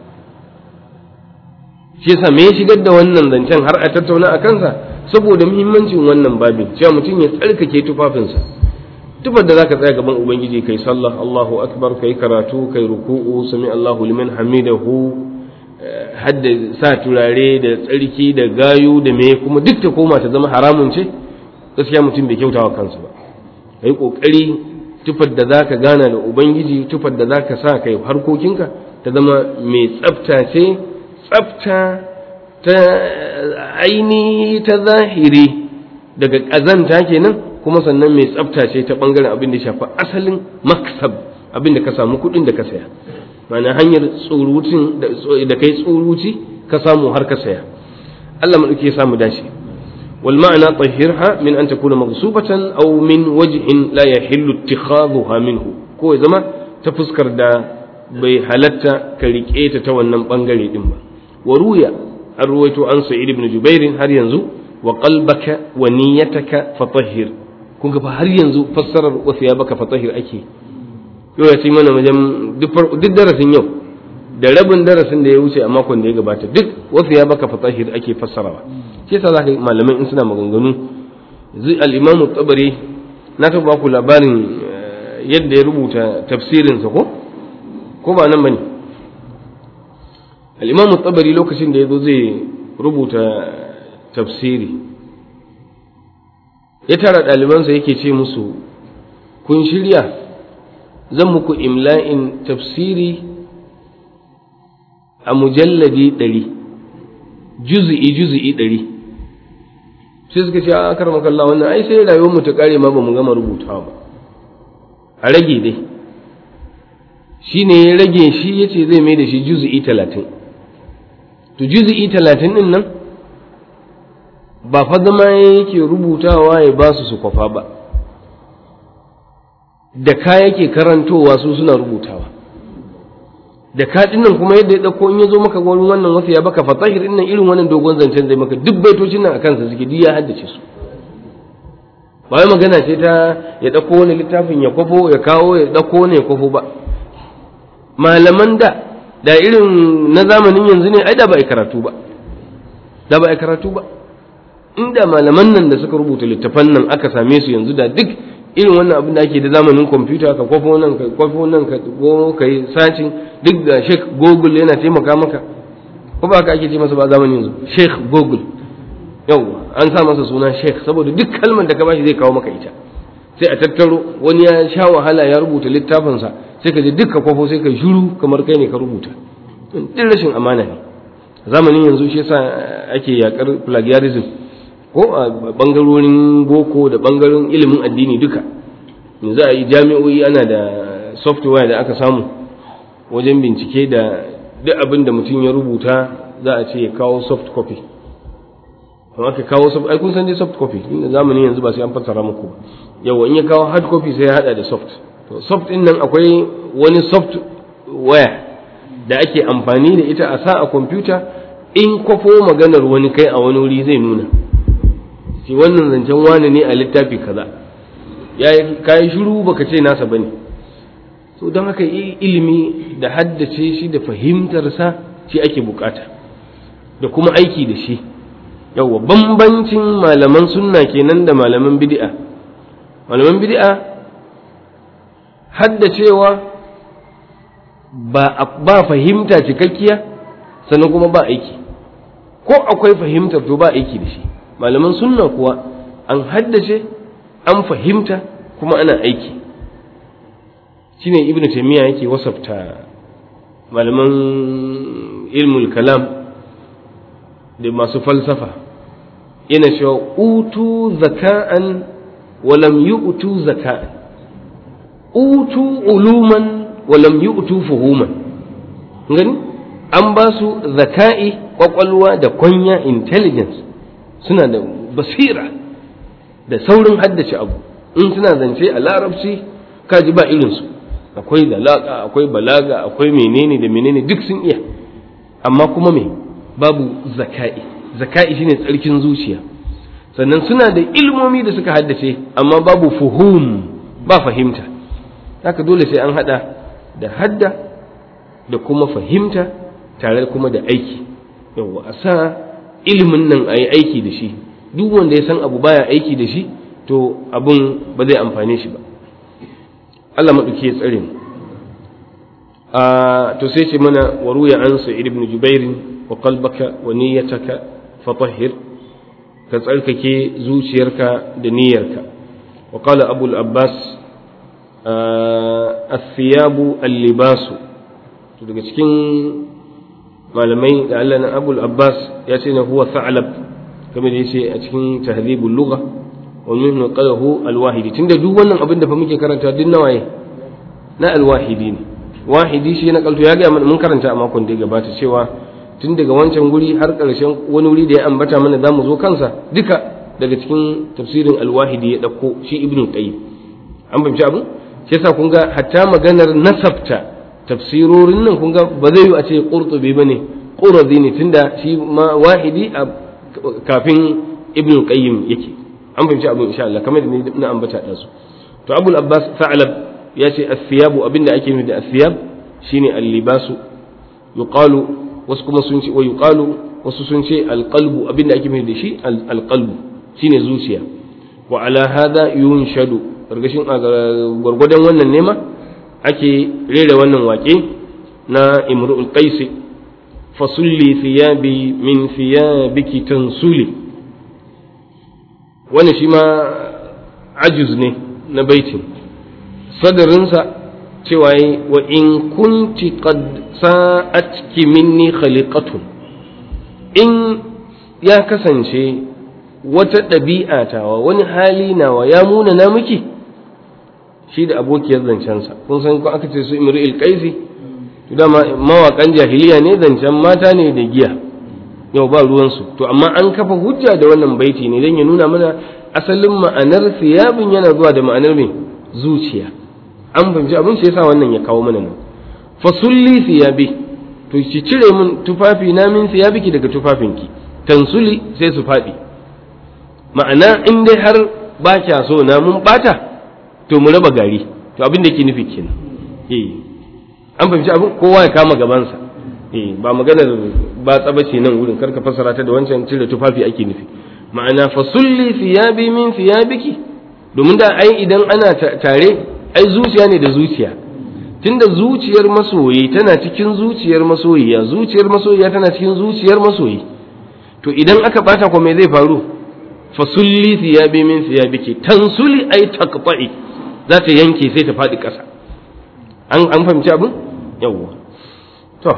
shi yasa me ya shigar da wannan zancen har a tattauna a kansa saboda muhimmancin wannan babin cewa mutum ya tsarkake tufafinsa tufar da zaka tsaya gaban ubangiji kai sallah Allahu akbar kai karatu kai ruku'u sami Allahu liman hamidahu hadda sa turare da tsarki da gayu da me kuma duk ta koma ta zama haramun ce gaskiya mutum bai kyautawa kansa ba ka yi ƙoƙari tufar da za ka gana da ubangiji tufar da za ka sa kai harkokinka ta zama mai tsafta ce tsafta ta ainihi ta zahiri daga ƙazanta kenan kuma sannan mai tsafta ce ta ɓangaren abin da shafi asalin maksab abin da ka samu kuɗin da ka saya mana hanyar tsurutin da kai tsuruci ka samu har ka saya Allah maɗauki ya samu dace والمعنى طهرها من أن تكون مغصوبة أو من وجه لا يحل اتخاذها منه كو زما تفسكر دا bai halatta ka riƙe ta ta wannan ɓangare ɗin ba wa ruya an ruwaito an sa'id ibn jubairin har yanzu wa qalbaka wa niyyataka fatahhir kun ga har yanzu fassarar wa thiyabaka fatahhir ake yau ya ce mana wajen duk darasin yau da rabin darasin da ya wuce a makon da ya gabata duk wa thiyabaka fatahhir ake fassarawa shi yasa zaka malamai in suna maganganu al-imam tabari na taɓa ku labarin yadda ya rubuta tafsirinsa ko ko ba nan bane al-imam tabari lokacin da yazo zai rubuta tafsiri ya tara ɗalibansa yake ce musu kun shirya zan muku imla'in tafsiri a mujalladi ɗari juzi'i juzi'i ɗari sai suka ce a akar makalla wannan ai sai rayuwar mu ta kare ma ba mu gama rubutawa ba a rage dai shi ne ya rage shi ya ce zai mai da shi juzi'i talatin to juzi'i talatin ɗin nan ba fa zama yake rubutawa ya ba su su kwafa ba da ka yake karantowa su suna rubutawa da ka nan kuma yadda ya ɗauko in ya zo maka wani wannan wasu ya baka fatahir ɗin nan irin wannan dogon zancen zai maka duk baitocin nan a kansa suke duk ya haddace su ba wai magana ce ta ya ɗauko wani littafin ya kwafo ya kawo ya ɗauko wani ya kwafo ba malaman da da irin na zamanin yanzu ne ai da ba a karatu ba da ba a karatu ba inda malaman nan da suka rubuta littafan nan aka same su yanzu da duk irin wannan abin da ake da zamanin kwamfuta ka kwafo nan ka kwafo nan ka go ka yi sacin duk da sheikh google yana taimaka maka ko ba ka ake ce masa ba zamanin yanzu sheikh google yau an sa masa suna sheikh saboda duk kalmar da ka bashi zai kawo maka ita sai a tattaro wani ya sha wahala ya rubuta littafinsa sai ka je duk ka kwafo sai ka shuru kamar kai ne ka rubuta din rashin amana ne zamanin yanzu shi yasa ake yakar plagiarism ko a bangarorin boko da bangaren ilimin addini duka yanzu a yi jami'o'i ana da software da aka samu wajen bincike da duk abin da mutum ya rubuta za a ce ya kawo soft copy amma ka kawo soft ai kun san dai soft copy inda zamanin yanzu ba sai an fassara muku ba yawa in ya kawo hard copy sai ya hada da soft to soft din nan akwai wani software da ake amfani da ita a sa a kwamfuta in kwafo maganar wani kai a wani wuri zai nuna shi wannan zancen wani ne a littafi kaza ya kayi shiru baka ce nasa bane so don haka ilimi da haddace shi da fahimtarsa shi ake bukata da kuma aiki da shi yawwa bambancin malaman sunna kenan da malaman bid'a malaman bid'a haddacewa ba ba fahimta cikakkiya sannan kuma ba aiki ko akwai fahimtar to ba aiki da shi malaman sunna kuwa an haddace an fahimta kuma ana aiki shine ibnu taymiya yake wasafta malaman ilmul kalam da masu falsafa yana cewa utu zaka'an wa lam yu'tu zaka'an utu uluman wa lam yu'tu fuhuman gani an ba su zaka'i kwakwalwa da kwanya intelligence suna da basira da saurin haddace abu in suna zance a larabci kaji ba irinsu akwai dalaka akwai balaga akwai menene da menene duk sun iya amma kuma me babu zaka'i zaka'i shine tsarkin zuciya sannan suna da ilmomi da suka haddace amma babu fuhum ba fahimta haka dole sai an hada da hadda da kuma fahimta tare kuma da aiki yawa a sa ilimin nan a yi aiki da shi duk wanda ya san abu baya aiki da shi to abun ba zai amfane shi ba Allah maɗauki ya tsare mu to sai ce mana wa ruya an sa'id ibn jubair wa qalbaka wa niyyataka fatahhir ka tsarkake zuciyarka da niyyarka wa qala abu al-abbas as-siyabu al-libasu to daga cikin malamai da Allah na abu al-abbas ya ce na huwa tha'lab kamar da yace a cikin tahdhibul lugha wa minhu qalahu al-wahidi tunda duk wannan abin da fa muke karanta duk nawaye na al-wahidi ne wahidi shi na kalto ya ga mun karanta a makon da ya gabata cewa tun daga wancan guri har karshen wani wuri da ya ambata mana zamu zo kansa duka daga cikin tafsirin al-wahidi ya dauko shi ibnu qayyim an fahimci abin shi yasa kun ga hatta maganar nasabta tafsirorin nan kun ga ba zai yi a ce qurtubi bane qurazi ne tunda shi ma wahidi a kafin ibnu qayyim yake an fahimci abin insha Allah kamar da na ambata da su to abul abbas sa'lab ya ce as-siyabu abinda ake nufi da as-siyab shine al-libasu yuqalu wasu kuma sun ce wa yuqalu wasu sun ce al-qalbu abinda ake nufi da shi al-qalbu shine zuciya wa ala hada yunshadu gargashin gwargwadon wannan nema ake rera wannan waƙe na imru'ul qais fasulli thiyabi min thiyabiki tansuli wannan shi ma ajuz ne na baitin sadarinsa cewa yi wa in kunti qad sa'atki minni khaliqatun in ya kasance wata ɗabi'a tawa wani hali nawa ya muna na miki shi da abokiyar zancensa kun san ko aka ce su imru'il qaisi to dama mawaƙan jahiliya ne zancen mata ne da giya yau ba ruwansu to amma an kafa hujja da wannan baiti ne don ya nuna mana asalin ma'anar siyabin yana zuwa da ma'anar mai zuciya an fahimci abin shi yasa wannan ya kawo mana nan fasulli siyabi to ki cire min tufafi na min siyabiki daga tufafinki tansuli sai su faɗi ma'ana in dai har ba kya so na mun bata to mu raba gari to abin da yake nufi kenan eh an fahimci abin kowa ya kama gabansa eh ba maganar ba tsaba ce nan wurin karka fassara ta da wancan cire tufafi ake nufi ma'ana fasulli siyabi min siyabiki domin da ai idan ana tare ai zuciya ne da zuciya tunda zuciyar masoyi tana cikin zuciyar masoyiya zuciyar masoyiya tana cikin zuciyar masoyi to idan aka bata ko me zai faru fasulli thiyabi min thiyabiki tansuli ay taqta'i za ta yanke sai ta faɗi ƙasa an an fahimci abin yawwa to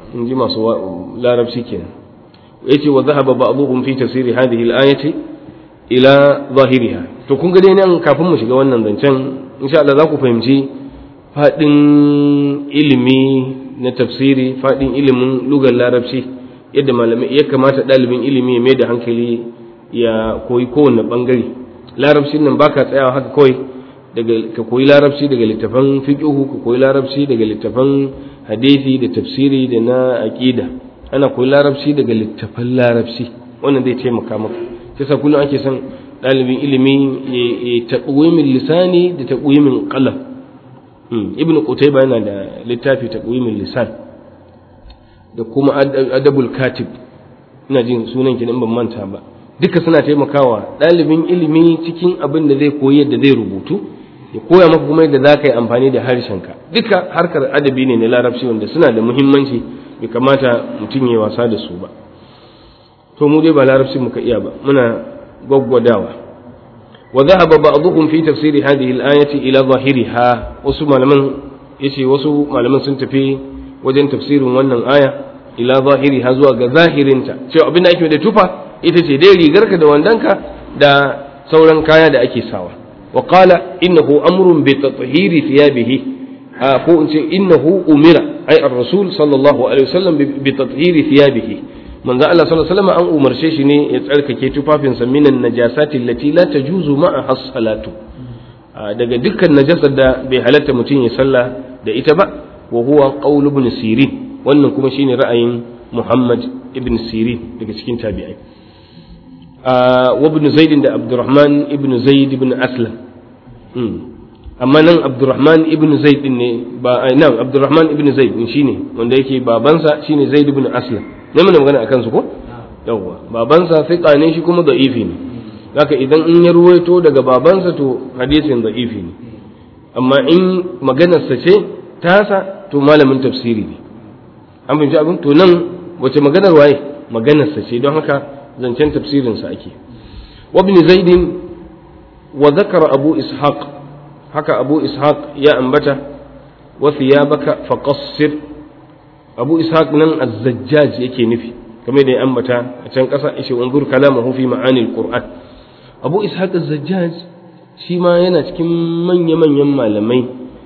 in ji masu larabci kenan yace wa dhahaba ba'dhum fi tafsiri hadhihi al-ayati ila zahiriha to kun ga dai nan kafin mu shiga wannan zancen insha Allah za ku fahimci fadin ilimi na tafsiri fadin ilimin lugar larabci yadda malamai ya kamata ɗalibin ilimi ya mai da hankali ya koyi kowanne bangare larabcin nan baka tsayawa haka kawai daga ka koyi larabci daga littafan fiqhu ka koyi larabci daga littafan hadisi da tafsiri da na aqida ana koyi larabci daga littafan larabci wannan zai taimaka maka sai sa kullum ake son ɗalibin ilimi ya taqwimin lisani da taqwimin qalam ibn qutayba yana da littafi taqwimin lisan da kuma adabul katib ina jin sunan ki ban manta ba duka suna taimakawa ɗalibin ilimi cikin abin da zai koyi yadda zai rubutu ya koya maka kuma yadda za ka yi amfani da harshenka duka harkar adabi ne na larabci wanda suna da muhimmanci bai kamata mutum ya wasa da su ba to mu dai ba larabci muka iya ba muna gwaggwadawa wa dhahaba ba'dhum fi tafsiri hadhihi al-ayati ila zahiriha wasu malaman yace wasu malaman sun tafi wajen tafsirin wannan aya ila zahiriha zuwa ga zahirinta cewa abin da ake da tufa ita ce dai rigarka da wandanka da sauran kaya da ake sawa wa qala innahu amrun bi tathhiri thiyabihi ko in ce innahu umira ay ar-rasul sallallahu alaihi wasallam bi tathhiri thiyabihi manzo Allah sallallahu alaihi wasallam an umarce shi ne ya tsarkake tufafinsa minan najasati allati la tajuzu ma'a as-salatu daga dukkan najasar da bai halatta mutum ya sallah da ita ba wa huwa qaul ibn sirin wannan kuma shine ra'ayin Muhammad ibn Sirin daga cikin tabi'ai wa ibn Zaid da Abdurrahman ibn Zaid ibn Aslam amma nan Abdurrahman ibn Zaid ne ba nan Abdurrahman ibn Zaid shine wanda yake babansa shine Zaid ibn Aslam ne mun magana akan su ko yawwa babansa fiqa ne shi kuma da'ifi ne haka idan in ya ruwaito daga babansa to hadisin da'ifi ne amma in maganarsa ce tasa to malamin tafsiri ne an fahimci abin to nan wace maganar waye maganarsa ce don haka zancen tafsirinsa ake wabni zaidin wa zakara abu ishaq haka abu ishaq ya ambata wa thiyabaka faqassir abu ishaq nan az-zajjaj yake nufi kamar da ya ambata a can ƙasa ishe unzur kalamahu fi ma'anil qur'an abu ishaq az-zajjaj shi ma yana cikin manya-manyan malamai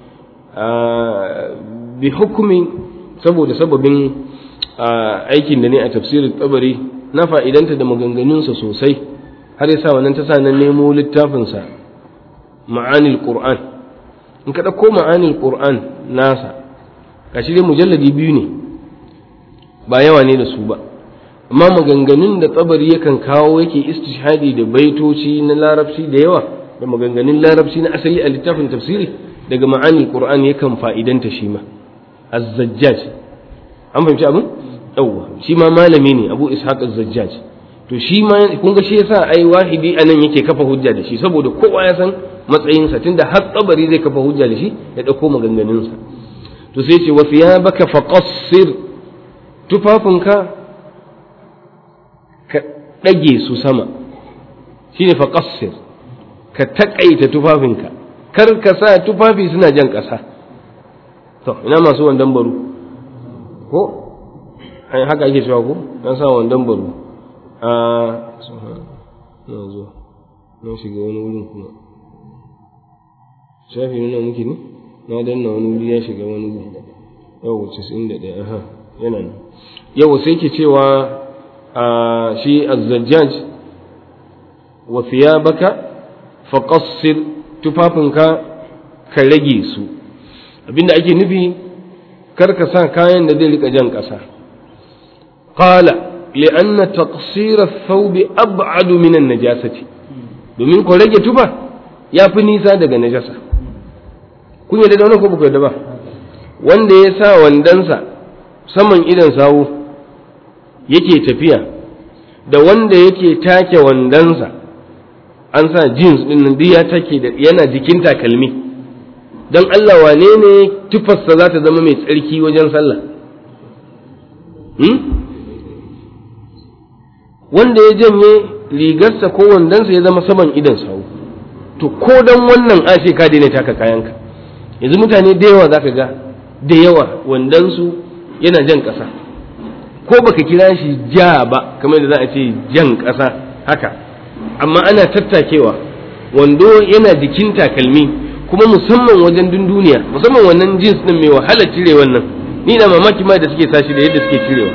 bi hukumi saboda sababin aikin da ne a tafsirin tsabari na fa'idanta da maganganunsa sosai har yasa wannan ta sa nan nemo littafinsa ma'anil qur'an in ka ɗauko ma'anil qur'an nasa gashi dai mujalladi biyu ne ba yawa ne da su ba amma maganganun da tsabari yakan kawo yake istishhadi da baitoci na larabci da yawa da maganganun larabci na asali a littafin tafsiri daga ma'anil qur'an yakan fa'idanta shi ma az-zajjaj an fahimci abin yawwa shi ma malami ne abu ishaq az-zajjaj to shi ma kun ga shi yasa ai wahidi anan yake kafa hujja da shi saboda kowa ya san matsayinsa tunda har tsabari zai kafa hujja da shi ya dauko maganganunsa to sai ce wa thiyabaka faqassir tufafinka ka dage su sama shine faqassir ka takaita tufafinka kar ka sa tufafi suna jan ƙasa to ina masu wandan baro ko ai haka ake cewa ko na sa wandan baro a na zo na shiga wani wurin kuma shafi nuna muke ne na danna wani wuri ya shiga wani wuri yau casa'in da ɗaya aha yana nan yau sai ke cewa a shi azzajjaj wa thiyabaka faqassir tufafinka ka rage su abinda ake nufi kar ka sa kayan da zai rika jan ƙasa qala li'anna taqsir ath-thawb ab'ad min an-najasati domin ko rage tufa yafi nisa daga najasa kun yadda da wannan ko ba ba wanda ya sa wandansa saman idan sawu yake tafiya da wanda yake take wandansa an sa jeans din nan duk ya take da yana jikin takalmi don Allah wane ne tufarsa za ta zama mai tsarki wajen sallah wanda ya janye rigarsa ko wandonsa ya zama saman idan sawu to ko don wannan ashe ka daina taka kayanka yanzu mutane da yawa za ka ga da yawa wandonsu yana jan ƙasa ko baka kira shi ja ba kamar da za a ce jan ƙasa haka amma ana tattakewa wando yana jikin takalmi kuma musamman wajen dunduniya musamman wannan jins din mai wahala cire wannan ni na mamaki ma da suke sashi da yadda suke cirewa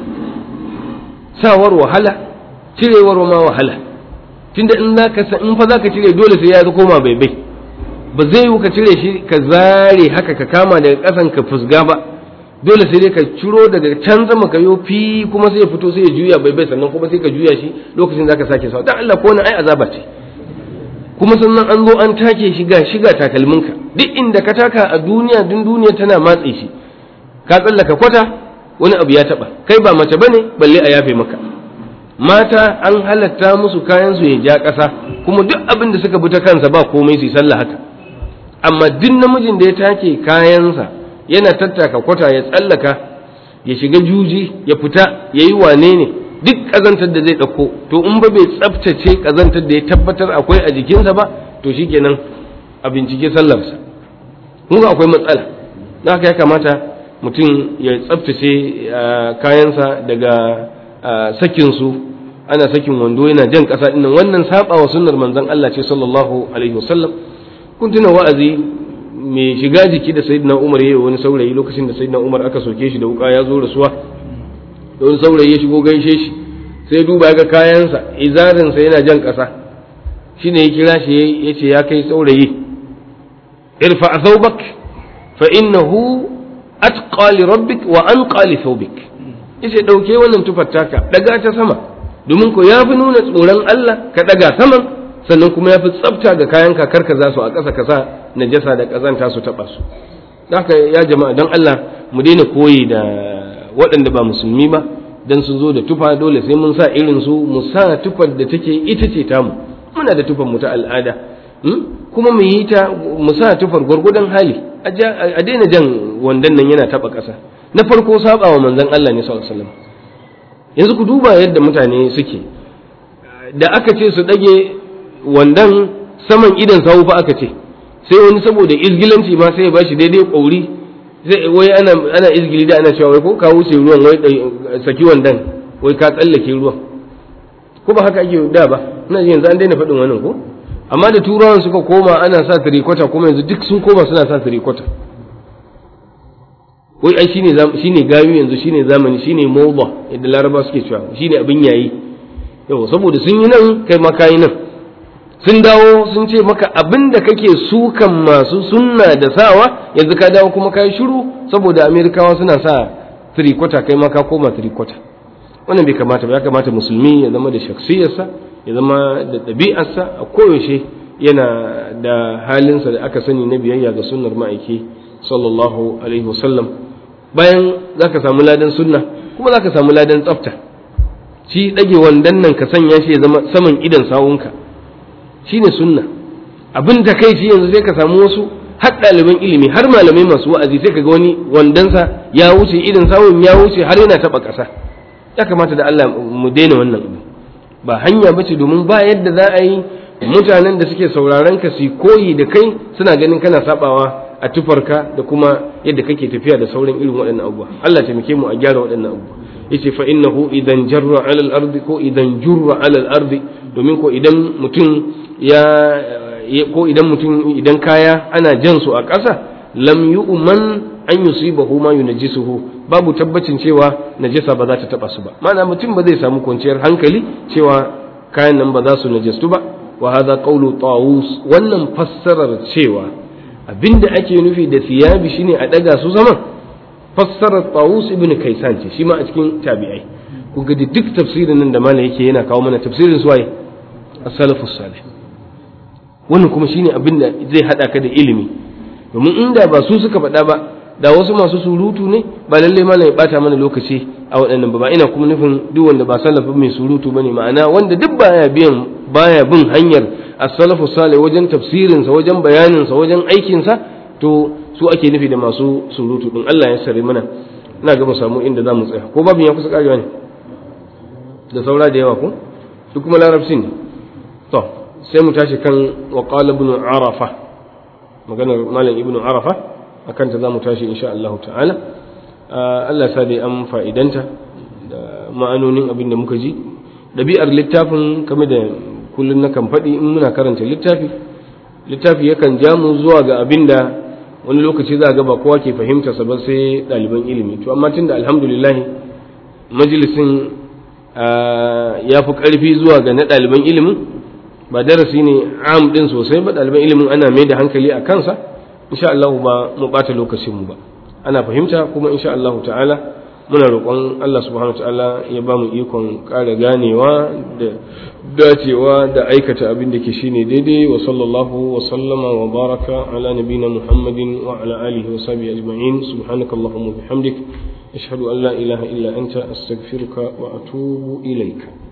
sawar wahala cirewar ma wahala tunda in zaka in fa zaka cire dole sai ya koma bai bai ba zai yi ka cire shi ka zare haka ka kama daga ƙasan ka fusga ba dole sai dai ka ciro daga can sama ka yo fi kuma sai ya fito sai ya juya bai bai sannan kuma sai ka juya shi lokacin zaka sake sawa dan Allah ko wani ai azaba ce kuma sannan an zo an take shi ga shiga takalminka duk inda ka taka a duniya dun duniya tana matse shi ka tsallaka kwata wani abu ya taba kai ba mace bane balle a yafe maka mata an halatta musu kayan su ya ja ƙasa kuma duk abin da suka bi ta kansa ba komai su sallah haka amma duk namijin da ya take kayansa yana tattaka kwata ya tsallaka ya shiga juji ya fita ya yi wane ne duk ƙazantar da zai ɗauko to in ba bai tsaftace ƙazantar da ya tabbatar akwai a jikinsa ba to shikenan a bincike sallarsa kun ga akwai matsala don haka ya kamata mutum ya tsaftace kayansa daga sakinsu ana sakin wando yana jan ƙasa ɗinnan wannan saba wa sunnar manzon Allah ce sallallahu alaihi wasallam kun tuna wa'azi mai shiga jiki da sayyidina Umar yayi wani saurayi lokacin da sayyidina Umar aka soke shi da wuka ya zo rasuwa da wani saurayi ya shigo gaishe shi sai duba ga kayansa izarinsa yana jan ƙasa shine ya kira shi ya ce ya kai saurayi irfa thawbak fa innahu atqa li rabbik wa anqa li thawbik yace dauke wannan tufar taka daga ta sama domin ko yafi nuna tsoron Allah ka daga saman sannan kuma yafi tsafta ga kayan kakar ka za su a ƙasa ka sa najasa da ƙazanta su taɓa su haka ya jama'a don Allah mu daina koyi da waɗanda ba musulmi ba dan sun zo da tufa dole sai mun sa irin su mu sa tufar da take ita ce tamu muna da tufar mu ta al'ada kuma mu yi ta mu sa tufar gwargwadon hali a daina jan wandan nan yana taɓa ƙasa na farko saba wa manzon Allah ne sallallahu alaihi wasallam yanzu ku duba yadda mutane suke da aka ce su ɗage wandan saman idan sawu fa aka ce sai wani saboda izgilanci ma sai ya bashi daidai ƙauri sai wai ana ana izgili da ana cewa wai ko ka wuce ruwan wai saki wandan wai ka tsallake ruwan ko ba haka ake da ba ina ji yanzu an daina faɗin wannan ko amma da turawan suka koma ana sa tirikwata kuma yanzu duk sun koma suna sa tirikwata wai ai shine shine gayu yanzu shine zamani shine mawba yadda laraba suke cewa shine abin yayi yau saboda sun yi nan kai ma kayi nan sun dawo sun ce maka abin da kake sukan masu sunna da sawa yanzu ka dawo kuma kayi shiru saboda amerikawa suna sa tirikwata kai ma ka koma tirikwata wannan bai kamata ba ya kamata musulmi ya zama da shaksiyarsa ya zama da ɗabi'arsa a koyaushe yana da halinsa da aka sani na biyayya ga sunnar ma'aiki sallallahu alaihi wasallam bayan za ka samu ladan sunna kuma za ka samu ladan tsafta shi ɗage wandan nan ka sanya shi ya zama saman idan sawunka shi ne sunna abin da kai shi yanzu sai ka samu wasu har ɗaliban ilimi har malamai masu wa'azi sai ka ga wani wandansa ya wuce idan sawun ya wuce har yana taɓa ƙasa ya kamata da Allah mu daina wannan abu ba hanya bace domin ba yadda za a yi mutanen da suke sauraron ka su koyi da kai suna ganin kana sabawa a tufarka da kuma yadda kake tafiya da sauran irin waɗannan abubuwa Allah taimake mu a gyara waɗannan abubuwa yace fa innahu idan jarra ala al-ardi ko idan jurra ala al-ardi domin ko idan mutum ya ko idan mutum idan kaya ana jan su a ƙasa lam yu'man an yusibahu ma yunajjisuhu babu tabbacin cewa najasa ba za ta taba su ba ma'ana mutum ba zai samu kwanciyar hankali cewa kayan nan ba za su najastu ba wa hadha qawlu tawus wannan fassarar cewa abinda ake nufi da siyabi shine a daga su zaman fassarar tawus ibn kaisan ce shi ma a cikin tabi'ai ku ga duk tafsirin nan da malam yake yana kawo mana tafsirin su waye as-salafus salih wannan kuma shine abinda zai hada ka da ilimi domin inda ba su suka faɗa ba da wasu masu surutu ne ba lalle malam ya bata mana lokaci a waɗannan ba ba ina kuma nufin duk wanda ba salafin mai surutu bane ma'ana wanda duk baya biyan baya bin hanyar as-salafu salih wajen tafsirin sa wajen bayanin sa wajen aikin sa to su ake nufi da masu surutu din Allah ya sare mana ina ga mu samu inda zamu tsaya ko babin ya kusa karewa ne da saura da yawa ko duk kuma larabci ne to sai mu tashi kan wa qala ibn arafa maganar malam ibn arafa akan ta za mu tashi insha Allah ta'ala Allah sa dai an fa'idanta da ma'anonin abin da muka ji ɗabi'ar littafin kamar da kullum na kan faɗi in muna karanta littafi littafi yakan ja mu zuwa ga abin da wani lokaci za ga ba kowa ke fahimta sa ba sai ɗaliban ilimi to amma tunda alhamdulillah majalisin ya fi ƙarfi zuwa ga na ɗaliban ilimin ba darasi ne am ɗin sosai ba ɗaliban ilimin ana mai da hankali a kansa insha Allah ba mu ɓata lokacinmu ba ana fahimta kuma insha Allah ta'ala muna roƙon Allah subhanahu wa ta'ala ya ba mu ikon ƙara ganewa da dacewa da aikata abin da ke shine daidai wa sallallahu wa sallama wa baraka ala nabina muhammadin wa ala alihi wa sahbihi ajma'in subhanakallahumma bihamdik ashhadu an la ilaha illa anta astaghfiruka wa atubu ilaika